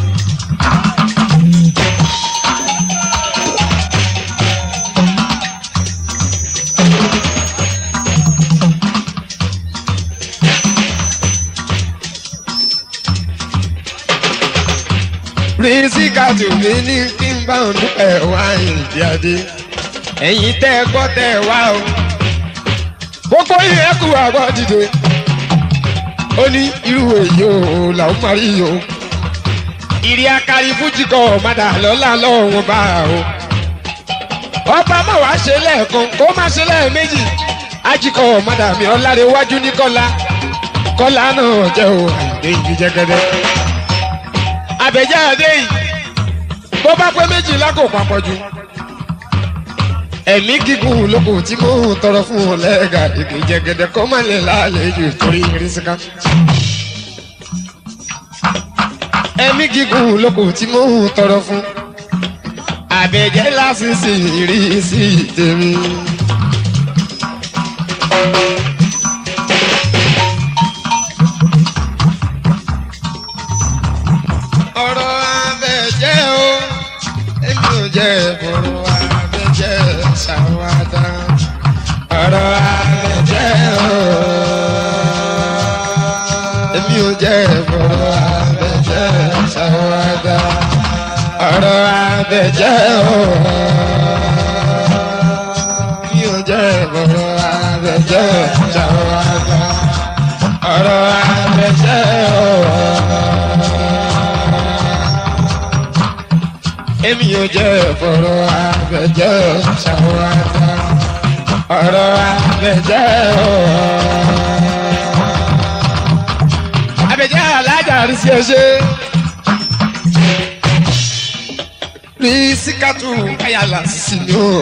rísíkàtù mi ní kí n bá òun dúpẹ́ wá ìdí adé ẹ̀yin tẹ́ ẹ gbọ́ tẹ́ ẹ wá o gbogbo yìí ẹ kú àgbọ̀ dìde ó ní irú èyí o làwọn máa rí o ìrì akari fújì kọ ọ̀madà lọ́la lọ́wọ́ bá o ọba má wàá ṣe lẹ́ẹ̀kan kó má ṣe lẹ́ẹ̀mejì ajíkọ ọ̀madà mi ọ̀làrẹ̀wájú ní kọ́lá kọ́lá náà jẹ́ o àìdè ìbí jẹ́gẹ́dẹ́ àbẹ̀jáde yìí bó bá pé méjìlá kò papọ̀ jù ẹ̀mí gígùn lóko tí mò ń tọrọ fún wọn lẹ́ẹ̀ka èké jẹgẹdẹ kọ́ má lè lálejò torí irisika. ẹ̀mí gígùn lóko tí mò ń tọrọ fún àbẹ̀jẹ́ lásìsì ìrísí tèmi. ọ̀rọ̀ abẹ́jẹ́ o èmi ò jẹ́ ìbòrò abẹ́jẹ́ ṣàwádà ọ̀rọ̀ abẹ́jẹ́ o èmi ò jẹ́ ìbòrò abẹ́jẹ́ ṣàwádà ọ̀rọ̀ abẹ́jẹ́ o èmi ò jẹ́ ìbòrò abẹ́jẹ́ ṣàwádà ọ̀rọ̀ abẹ́jẹ́ o. èmi ò jẹ́ fọ̀rọ̀ abẹ́jẹ́ ṣàwádà ọ̀rọ̀ abẹ́jẹ́ o. abẹ́jẹ́ alájà rí sí ẹṣẹ́ rí síkàtù ayàlà sí ni o.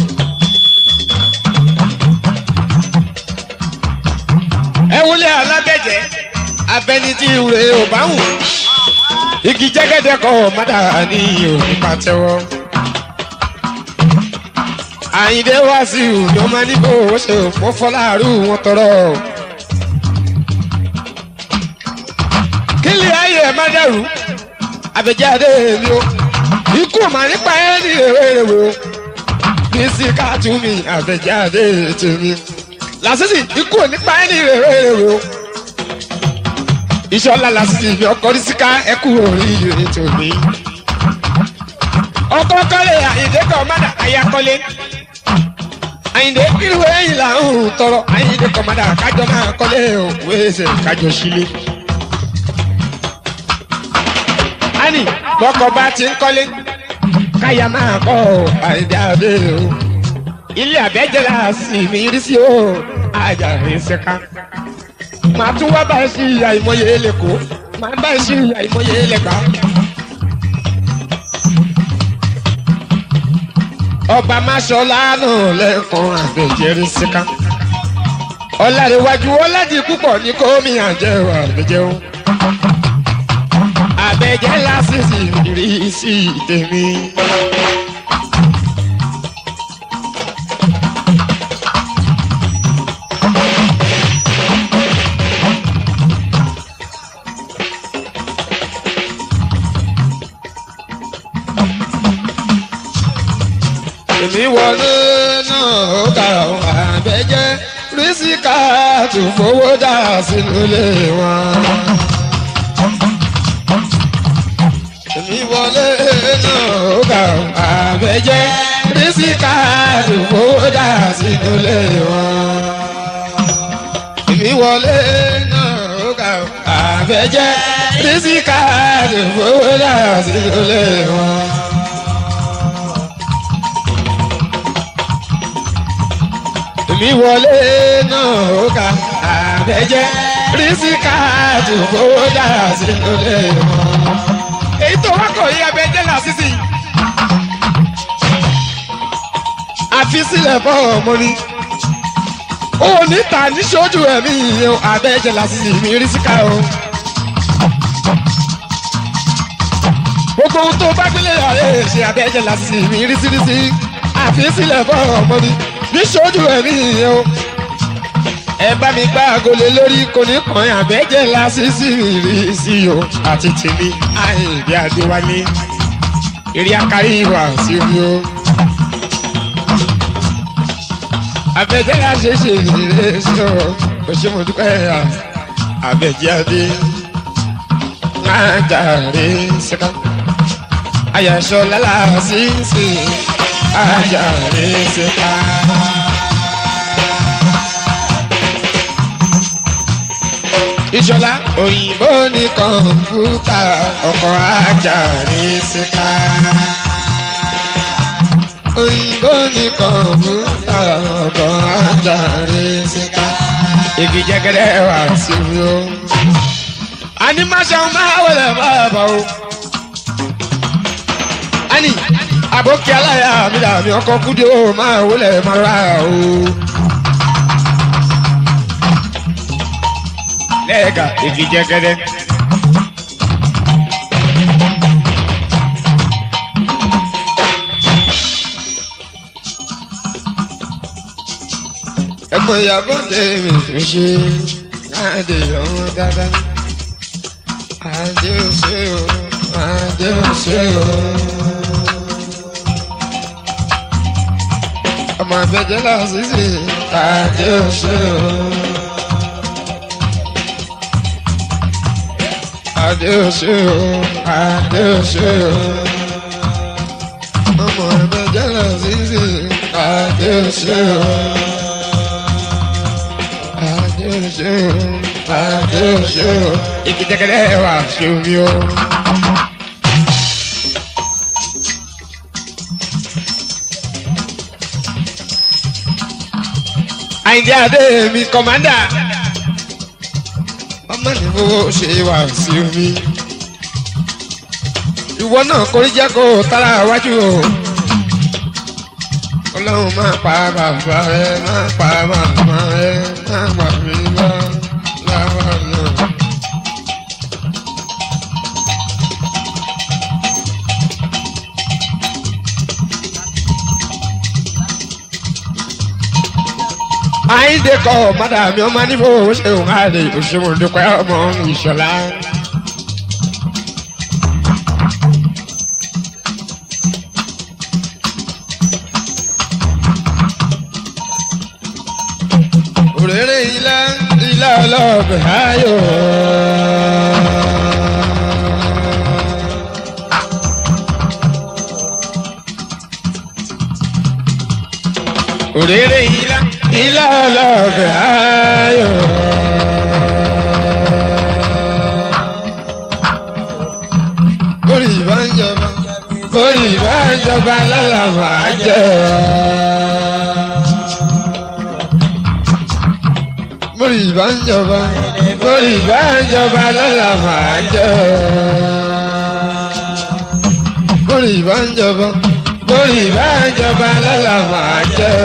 ẹ wọlé alábẹ́jẹ́ abẹ́nití ìwúre ò bá wù igi jẹ́gẹ́dẹ́ kọ́ mọ́dà ní òní pàtẹ́wọ́. àyìndé wá sí ìlú ọmọ níbo ó ṣe òpó fọláàrú wọn tọrọ. kílì ayé ẹ̀ má dẹ̀rù àbẹ̀jáde mi o ikú mà nípa ẹ̀ ní èrèwé o ní sí káàtúmí àbẹ̀jáde tèmi làṣìṣì ikú nípa ẹ̀ ní èrèwé o ìṣọlá lásìkò ìfẹ́ ọkọ rí síká ẹkú oríire tòní. ọkọ kọ́lé àyìndé kan mọ́dà àyàkọ́lé. àyìndé irú ẹ̀yìn là ń tọrọ àyìndé kan mọ́dà kájọ máa kọ́lé òkú ẹsẹ̀ kájọ sílé. ani bọ́kọ bá ti ń kọ́lé káyà máa kọ́ àyìndé àbẹ́ o. ilé àbẹ́jẹ́ la sì mí rí sí o àjà rẹ̀ ṣẹ́ká màá tún wá bá ẹ sí ìyá ìmọye lẹ́kọ̀ọ́ màá bá ẹ sí ìyá ìmọye lẹ́gbàá. ọba máṣọlá náà lẹ́kàn àbẹ̀jẹ̀rẹ̀ síká. ọ̀làdéwájú ọ̀làdì púpọ̀ ní kómi àjẹwò àbẹ̀jẹ̀wò. àbẹ̀jẹ̀ lásìsì rí sí tèmi. èmi wọlé náà ó kà ó àbẹ́jẹ́ rísíkà tó fowó dà sínú ilé wọn. èmi wọlé náà ó kà ó àbẹ́jẹ́ rísíkà tó fowó dà sínú ilé wọn. èmi wọlé náà ó kà ó àbẹ́jẹ́ rísíkà tó fowó dà sínú ilé wọn èmi wọlé náà ó ka àbẹ̀jẹ́ rísíkà tó kówó dára sínú ilé wọn. èyí tó wá kọ̀ yí abẹ́jẹ́ là sísì. àfi sílẹ̀ fọ́ ọmọ ni. ó níta níṣojú ẹ̀mí yìí o àbẹ̀jẹ̀ làṣìṣì mi rísíkà o. gbogbo ohun tó bá gbélé ayé ṣe àbẹ̀jẹ̀ làṣìṣì mi rísírísí. àfi sílẹ̀ fọ́ ọmọ ni níṣojú ẹ̀mí yìí o. ẹ bá mi gbá agolé lórí kò ní kàn án àbẹ̀jẹ̀ làṣìṣì mi rí sí o. àti tèmi àìdí adéwálé eré akárí ìwà sí omi o abẹ́jẹ́ la ṣe ṣe ìrere sí ọ kò ṣe mo dúpẹ́ ya abẹ́jẹ́ adé máa jàre síká ayẹ̀ṣọ́ lálá sísè ajàre síká. ìṣọlá òyìnbó ní kọ̀ǹpútà ọkọ̀ ajàre síká òyìnbó ní kọ̀ǹpútà ọkọ̀ ajáre síta. igi jẹgẹdẹ wà sí mi o. àní máṣe máa wọlé bàbá o. àní àbókí aláya mi dàbí ọkọ kúdí o máa wọlé máa rà o. lẹ́ẹ̀ka igi jẹgẹdẹ. ẹ̀gbọ́n ìyàbọ̀ tèmi tó ṣe àdé ọmọ dáadáa àdé òṣè o àdé òṣè o. ọmọ àfẹjẹ làṣìṣe àdé òṣè o. àdé òṣè o àdé òṣè o. ọmọ àfẹjẹ làṣìṣe àdé òṣè o. Adeus, adeus, ìkìtẹ̀kẹ̀lẹ̀ wà sómi o. Àyìndé Adé mi kọ̀mándà. Ọmọ ní fowó ṣe wà sí omi. Ìwọ náà kórí jẹ́ kó tara wájú o ọlọ́run máa pa bàbá rẹ máa pa màmá rẹ máa gbà mí lọ láwọn náà. àyíǹde kọ mádàmí ọmọ nífò ṣéun àlè òṣèwọ̀n dúpẹ́ ọmọ ìṣọ̀lá. òrèrè ilá ilá ọlọ́ọ̀bẹ̀ ayọ̀. òrèrè ilá ilá ọlọ́ọ̀bẹ̀ ayọ̀. bórí ìbá ń jọba bórí ìbá ń jọba lọ́la máa jẹ́ bórí ìbá ń jọba bórí ìbá ń jọba lọ́la máa jẹ́ bórí ìbá ń jọba bórí ìbá ń jọba lọ́la máa jẹ́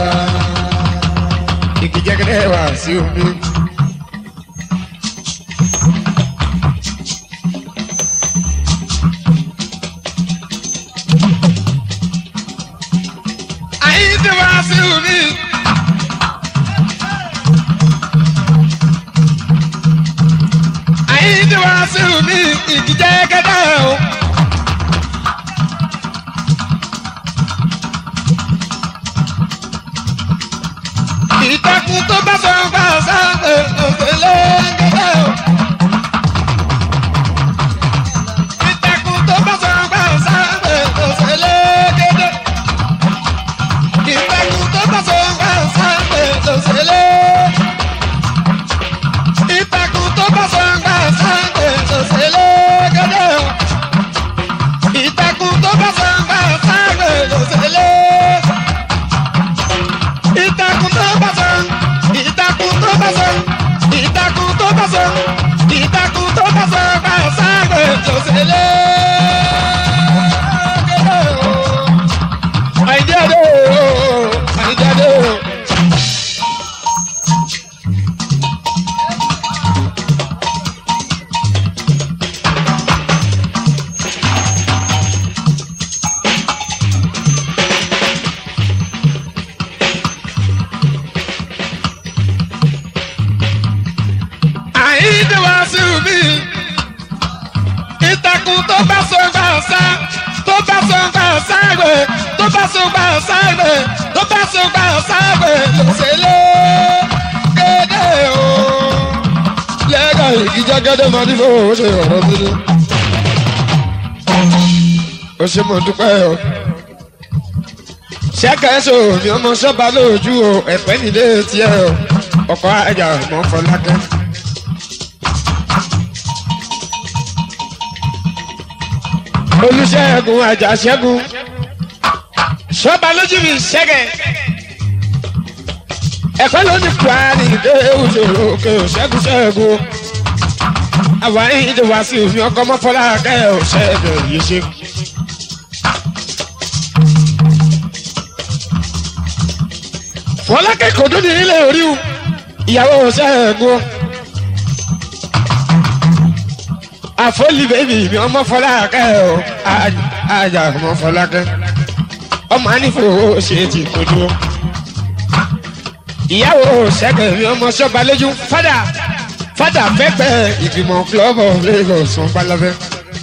igi jẹ́gẹ́dẹ́ wà sí omi. àyè tí wàá sí omi. àyíǹde wá sí mi ìdíjẹ́ kẹ́kẹ́ o. ìtàkùn tó bá sọ bá sáfẹ́ òkèlè kẹ́kẹ́ o. ìtàkùn tó bá sọ bá sáfẹ́ òkèlè kẹ́kẹ́. ìtàkùn tó bá sọ bá sáfẹ́ òkèlè ìtàkùn tó bá sọ̀gbà sáńdé lọ́sẹ̀lẹ̀ gẹ́gẹ́ o. ìtàkùn tó bá sọ̀gbà sáńdé lọ́sẹ̀lẹ̀. ìtàkùn tó bá sọ bá sáré tó ṣẹlẹ̀. àìjáde o àìjáde o. àìdè wá sí mi ìtàkùn tó bá so gbà ọ̀sá tó bá so gbà ọ̀sá rẹ̀ tó bá so gbà ọ̀sá rẹ̀ tó bá so gbà ọ̀sá rẹ̀ lọ́sẹ̀lẹ̀ kéde o. lẹ́gà ìjíjágádé máa ní fowó ṣe ọ̀rọ̀ sílé. ó ṣe mọ̀ dúpẹ́ o. ṣẹ́kẹ̀ ṣò ní ọmọ ṣọ́ba lójú o ẹ̀pẹ́ nílé tiẹ̀ o ọkọ̀ àjà mọ́ fọlákẹ́. olùṣègùn àjàṣẹ́gun ṣọba lójú mi ṣẹ́gẹ̀ ẹ̀kọ́ ló ní kwari dé òṣèlú òkè òṣègùn ṣẹ́gun àwọn ìdè wá sí òfin ọkọ mọ́fọ́lá kẹ́ òṣègùn yìí ṣe. fọlákẹ́ kò dún ní ilé orí ìyàwó òṣègùn. àfọlì bèbí mi ọmọ fọlákẹ́ o àjà ọmọ fọlákẹ́ ọmọ anífowó ṣe ti kojú ìyàwó ṣẹ́gun mi ọmọ sọ́ba lójú fada fada pẹ́pẹ́ ìgbìmọ̀ club of lagos wọn balabẹ́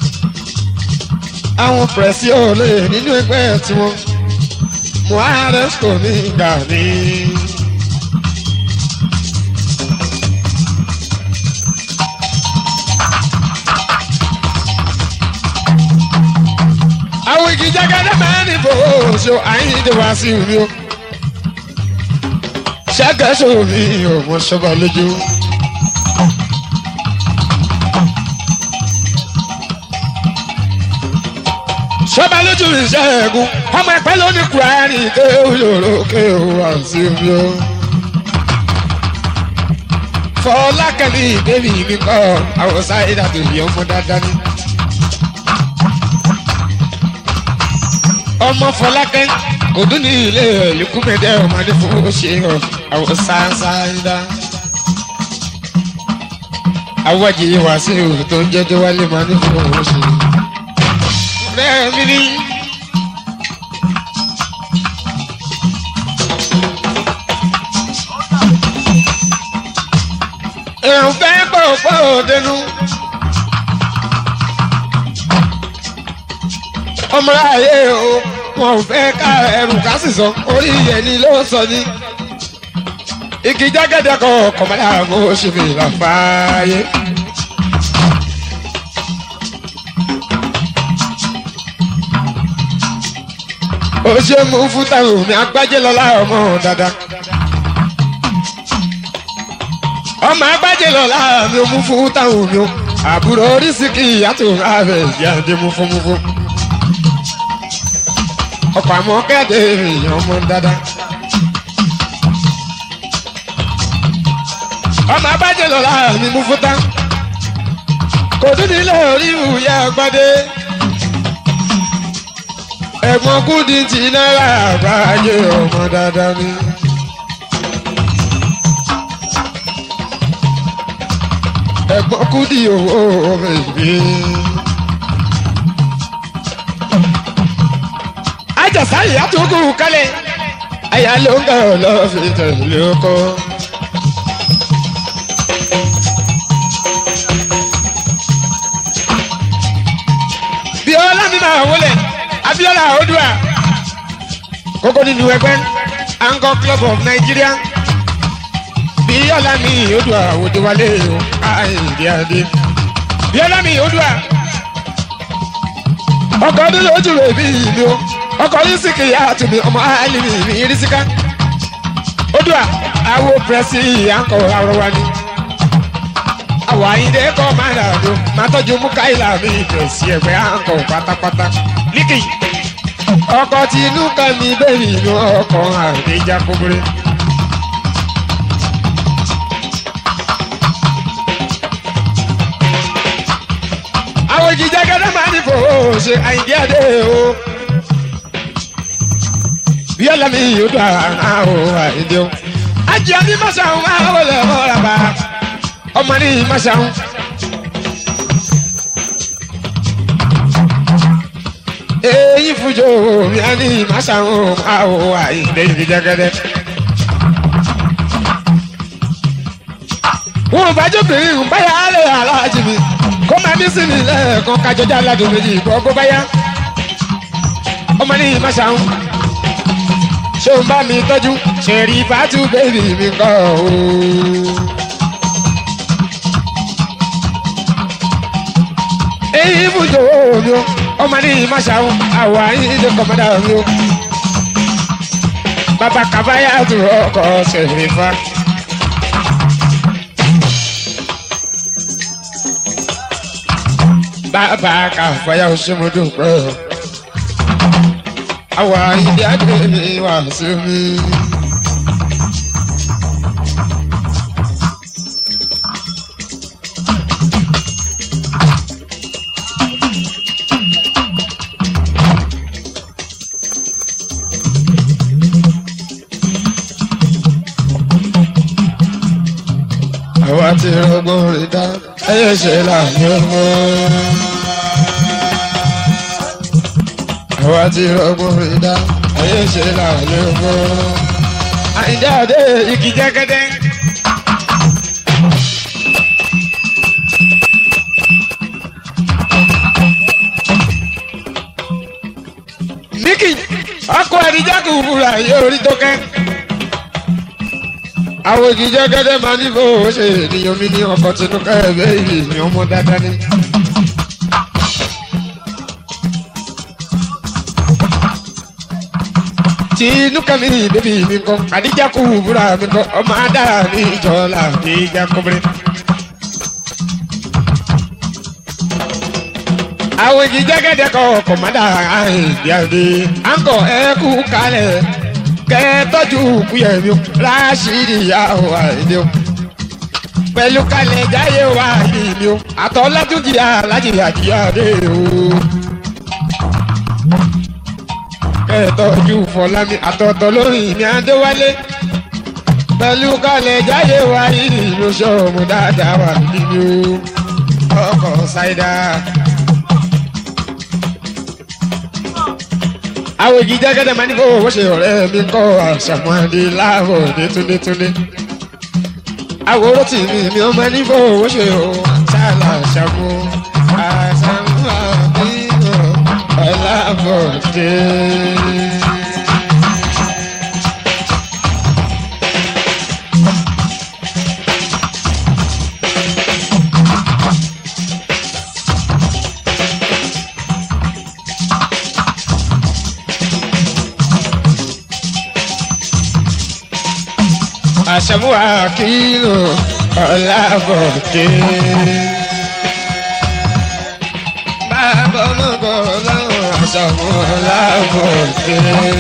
àwọn pẹ̀sì olè nínú ẹgbẹ́ tiwọn muhammed kò ní gbà ní. àwọn igi jágádá máa ní bò ó so àyíǹde wá sí mi o ṣàgàṣọ mi ò mọ sọba lójú. sọba lójú ìṣẹ́gun ọmọ ẹ̀pẹ́ ló ní kúrẹ́rì kéwù yòrò kéwù wá sí mi o. fọlákẹ́lì bébì mi kọ́ àwọn sáyé dàbí ọmọ dáadáa ní. ọmọ fọlákẹ́ òdún ní ilé ẹ̀lẹ́kùnmẹ́dẹ́ ọmọdé fún ṣe àwọn sáńsáńdá. awọ́jì wá sí òun tó ń jẹ́jọ́ wálé máa ní fún òun ṣe. bẹ́ẹ̀ mi ní. èèyàn fẹ́ pọ̀ pọ̀ dénú. ọmọ ayé o wọn ò fẹ́ ká ẹrù ká sì sọ orí ẹni ló sọ ní. igi jágẹ́dẹ́ kan kọ̀mọ́lá mo ṣe fi là fàáyé. ó ṣe mú fún táwọn mi agbájé lọ́la ọmọ dáadáa. ọmọ agbájé lọ́la mi ò mú fún táwọn mi ò àbúrò oríṣìíkì ìyàtọ̀ ààrẹ ìyá àdé mú fún mú fún ọkọ̀ àmọ́ kẹ́ẹ̀dé èèyàn ọmọ dáadáa. ọmọ abájẹ lọ́la mi mú fúta kò tún nílé orí ìwúyẹ ọgbọ́dé ẹ̀gbọ́n kúndì tí náírà àbájẹ ọmọ dáadáa ni. ẹ̀gbọ́n kúndì owó bèbí. ajasa ìyá tó kù kálẹ̀ àyà ló ń gbọ́ lọ fi tẹ̀lé ọkọ. bíọ́lá mi máa wọlé abiola odua kókó nínú ẹgbẹ́ angkor club of nigeria bíọ́lá mi odua òdiwálé o àìdí adé bíọ́lá mi odua ọkọ̀ ọdún lójú rẹ̀ bí ìlú ọkọ̀ rísíkì yá àtúnbí ọmọ alimi ní rísíkà odua awo pẹ̀sì àǹkọ̀ àrọwà ni àwọ̀ àyíndé kọ́ máa dà dùn máa tọ́jú mukaila mi pẹ̀sì ẹ̀gbẹ́ àǹkọ̀ pátápátá líkì ọkọ̀ tí inú kan mi bẹ́ẹ̀ inú ọkọ̀ àdéjà kúburú. ṣe àyíndí adé o. bíọ́lá mi yóò dùn àrà o àyíndí o. ajé ní masáhùn máa wọlé ọ̀rọ̀ bá ọmọ ní masáhùn. èyí fújò mi á ní masáhùn máa wọ àyíndí ìdíjẹ́gẹ́dẹ́. wọn bá jóbìnrin ń báyà lè aláàjì mi kó máa ní sí mi lẹ́ẹ̀kan kájọjá aládùn méjì bọ́ kó báyà ọmọ ní ìmáṣáhùn ṣé o bá mi tọ́jú ṣèrí fàtú bèbí mi kọ́ o. èyí ibùdó mi o ọmọ ní ìmáṣáhùn àwọ̀ àyíǹde kọ̀mọ́dà mi o. bàbá kàbáyà tó ọkọ̀ ṣèrí fa. bàbá kàfáyà òṣèmọdún pẹ́ o. àwa ìdí àgbèrè wà sí mi. àwa ti rọgbọ́n rí dá ẹyẹ ṣe láàyè ọmọ. àwa ti rọgbọ́n rí dá ẹyẹ ṣe láàyè ọmọ. àyíndé àdé igi jẹ́gẹ́dẹ́. Níkì ọkọ̀ ẹ̀díjà kò fura yóò rí tó kẹ́ àwọn igi jẹ́gẹ́dẹ́ máa ní bó o ṣe ènìyàn mi ní ọkọ̀ tinú kẹ́ẹ̀bẹ́ ìrì ní ọmọ dáadáa ní. tinú kẹ́mi bébí mi kọ́ àdíjà kú búra mi kọ́ ọmọ adára ní ìjọba àdíjà kọ́bẹ̀rẹ̀. àwọn igi jẹ́gẹ́dẹ́ kọ́ ọkọ̀ mọ́dà àìdíyàdé à ń kọ́ ẹ kú kalẹ̀ kẹtọ́jú kúyẹ̀mí ráṣídì ìyàwó àìní o pẹ̀lú kalẹ̀ jáyé wa ìní o àtọ́lájújì alájì àdìyàdé o kẹtọ́jú fọlámi àtọ̀tọ̀ lórí mi àdéwálé pẹ̀lú kalẹ̀ jáyé wa ìní o sọ̀mù dáadáa wà nínú ọkọ̀ ṣáídà. àwọn igi jẹ́gẹ́dẹ́ máa ní kó owó ṣe ọ̀rẹ́ mi kọ́ àṣàmọ́dé láàbọ̀ ní túndétúndé. àwòrán tì mí mi ò máa ní kó owó ṣe o ṣáàlà àṣàmú àṣàmú àbíyàn ọ̀làbọ̀dé. àṣàmú àkìlò ọ̀làbọ̀dé. bàbá ọmọkọ ọlọ́run àṣàmú ọ̀làbọ̀dé.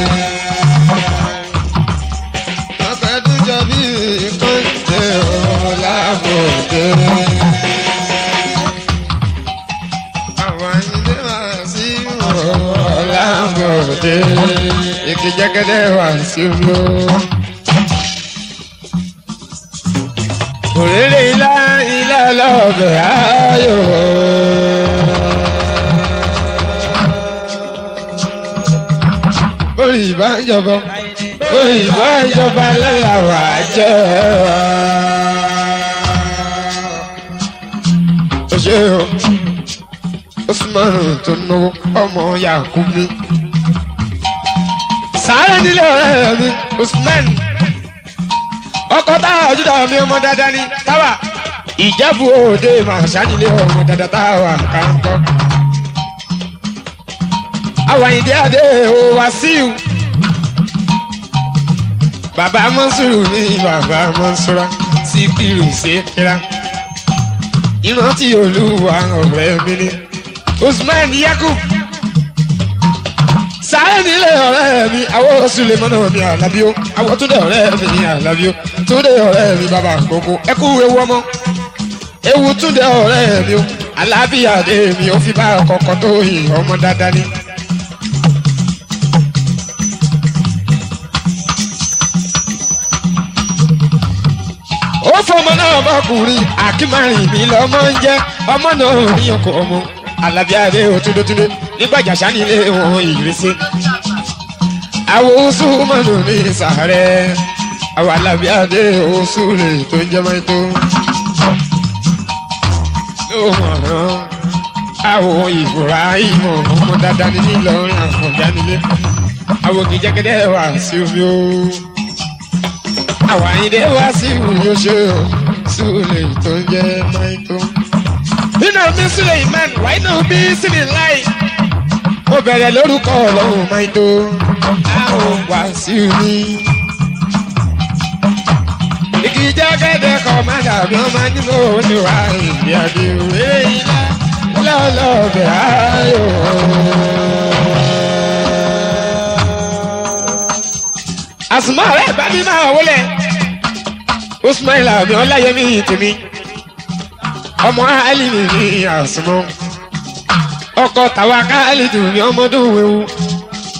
ọpẹ tó jọ bí kọ́ńtẹ̀ ọ̀làbọ̀dé. àwọn ilé wá sí ọ̀làbọ̀dé. ìkìjẹ́gẹ́dẹ́ wá sí lọ. òrèrè ilá ilá lọ́bẹ̀ ayò. Orí ìbá ìjọba, orí ìbá ìjọba lẹ́la wà jẹ́. Ó ṣe o, Usman tó náwó ọmọ Yakubu. Sáré nílé ọ̀rẹ́ mi, Usman ọkọ táwa ojúdà mi ọmọ dáadáa ni táwa ìjẹ́bù òde màá sánilé ọmọ dáadáa táwa kàńkọ́. àwàyíndé adé o wàsíù bàbá mọ́sùrù ní bàbá mọ́sùrà síkìrù sékìrà ìrántí olúwa ọ̀rẹ́ mi ni usman yakub sáré nílé ọ̀rẹ́ mi àwọn sulemọ́nà mi àlàbíó àwọn túndé ọ̀rẹ́ mi ní àlàbíó túndé ọ̀rẹ́ mi bàbá àkókò ẹkú ewu ọmọ ewu túndé ọ̀rẹ́ mi o alábíyá dé mi ò fi bá ọkọ̀ọ̀kan tó yìn ọmọ dáadáa ni. ó fọmọ náà bọkùnrin akínmárìn mi lọmọ ń jẹ ọmọ náà ní ọkọ ọmọ alábíàdé òtúndótúndé nígbàjàsá nílé wọn ìrísí àwọn oṣù mọnù ní sàárẹ àwọn alábíàdé oṣù rè tó ń jẹ mọ́tò ló mọ̀ ọ́n àwọn ìbúra ìmọ̀ ọmọ dáadáa ní nílọrin àkànjá nílé àwọn kìjẹ́kẹ́dẹ́ wà sí omi ó àwọn àyíndé wá sí ìwúyọ ṣe o súlẹ̀ tó ń jẹ́ máìtó. nínú mi súlẹ̀ imán wáyé náà bí sílẹ̀ láì. mo bẹ̀rẹ̀ lórúkọ ọlọ́run máìtó. àwọn wá sí mi. igi jẹ́gẹ́dẹ́ kan má dàbí wọ́n máa nílò oníwà ìdí àdéhùn ilá lọ́lọ́bẹ̀ ayò. àsùnmọ́ rẹ̀ bá mi máa wọlé usman lami ọláyẹmí tèmi ọmọ alimi ní àsùnmọ́ ọkọ tàwa káàlì tèmi ọmọdún wẹwu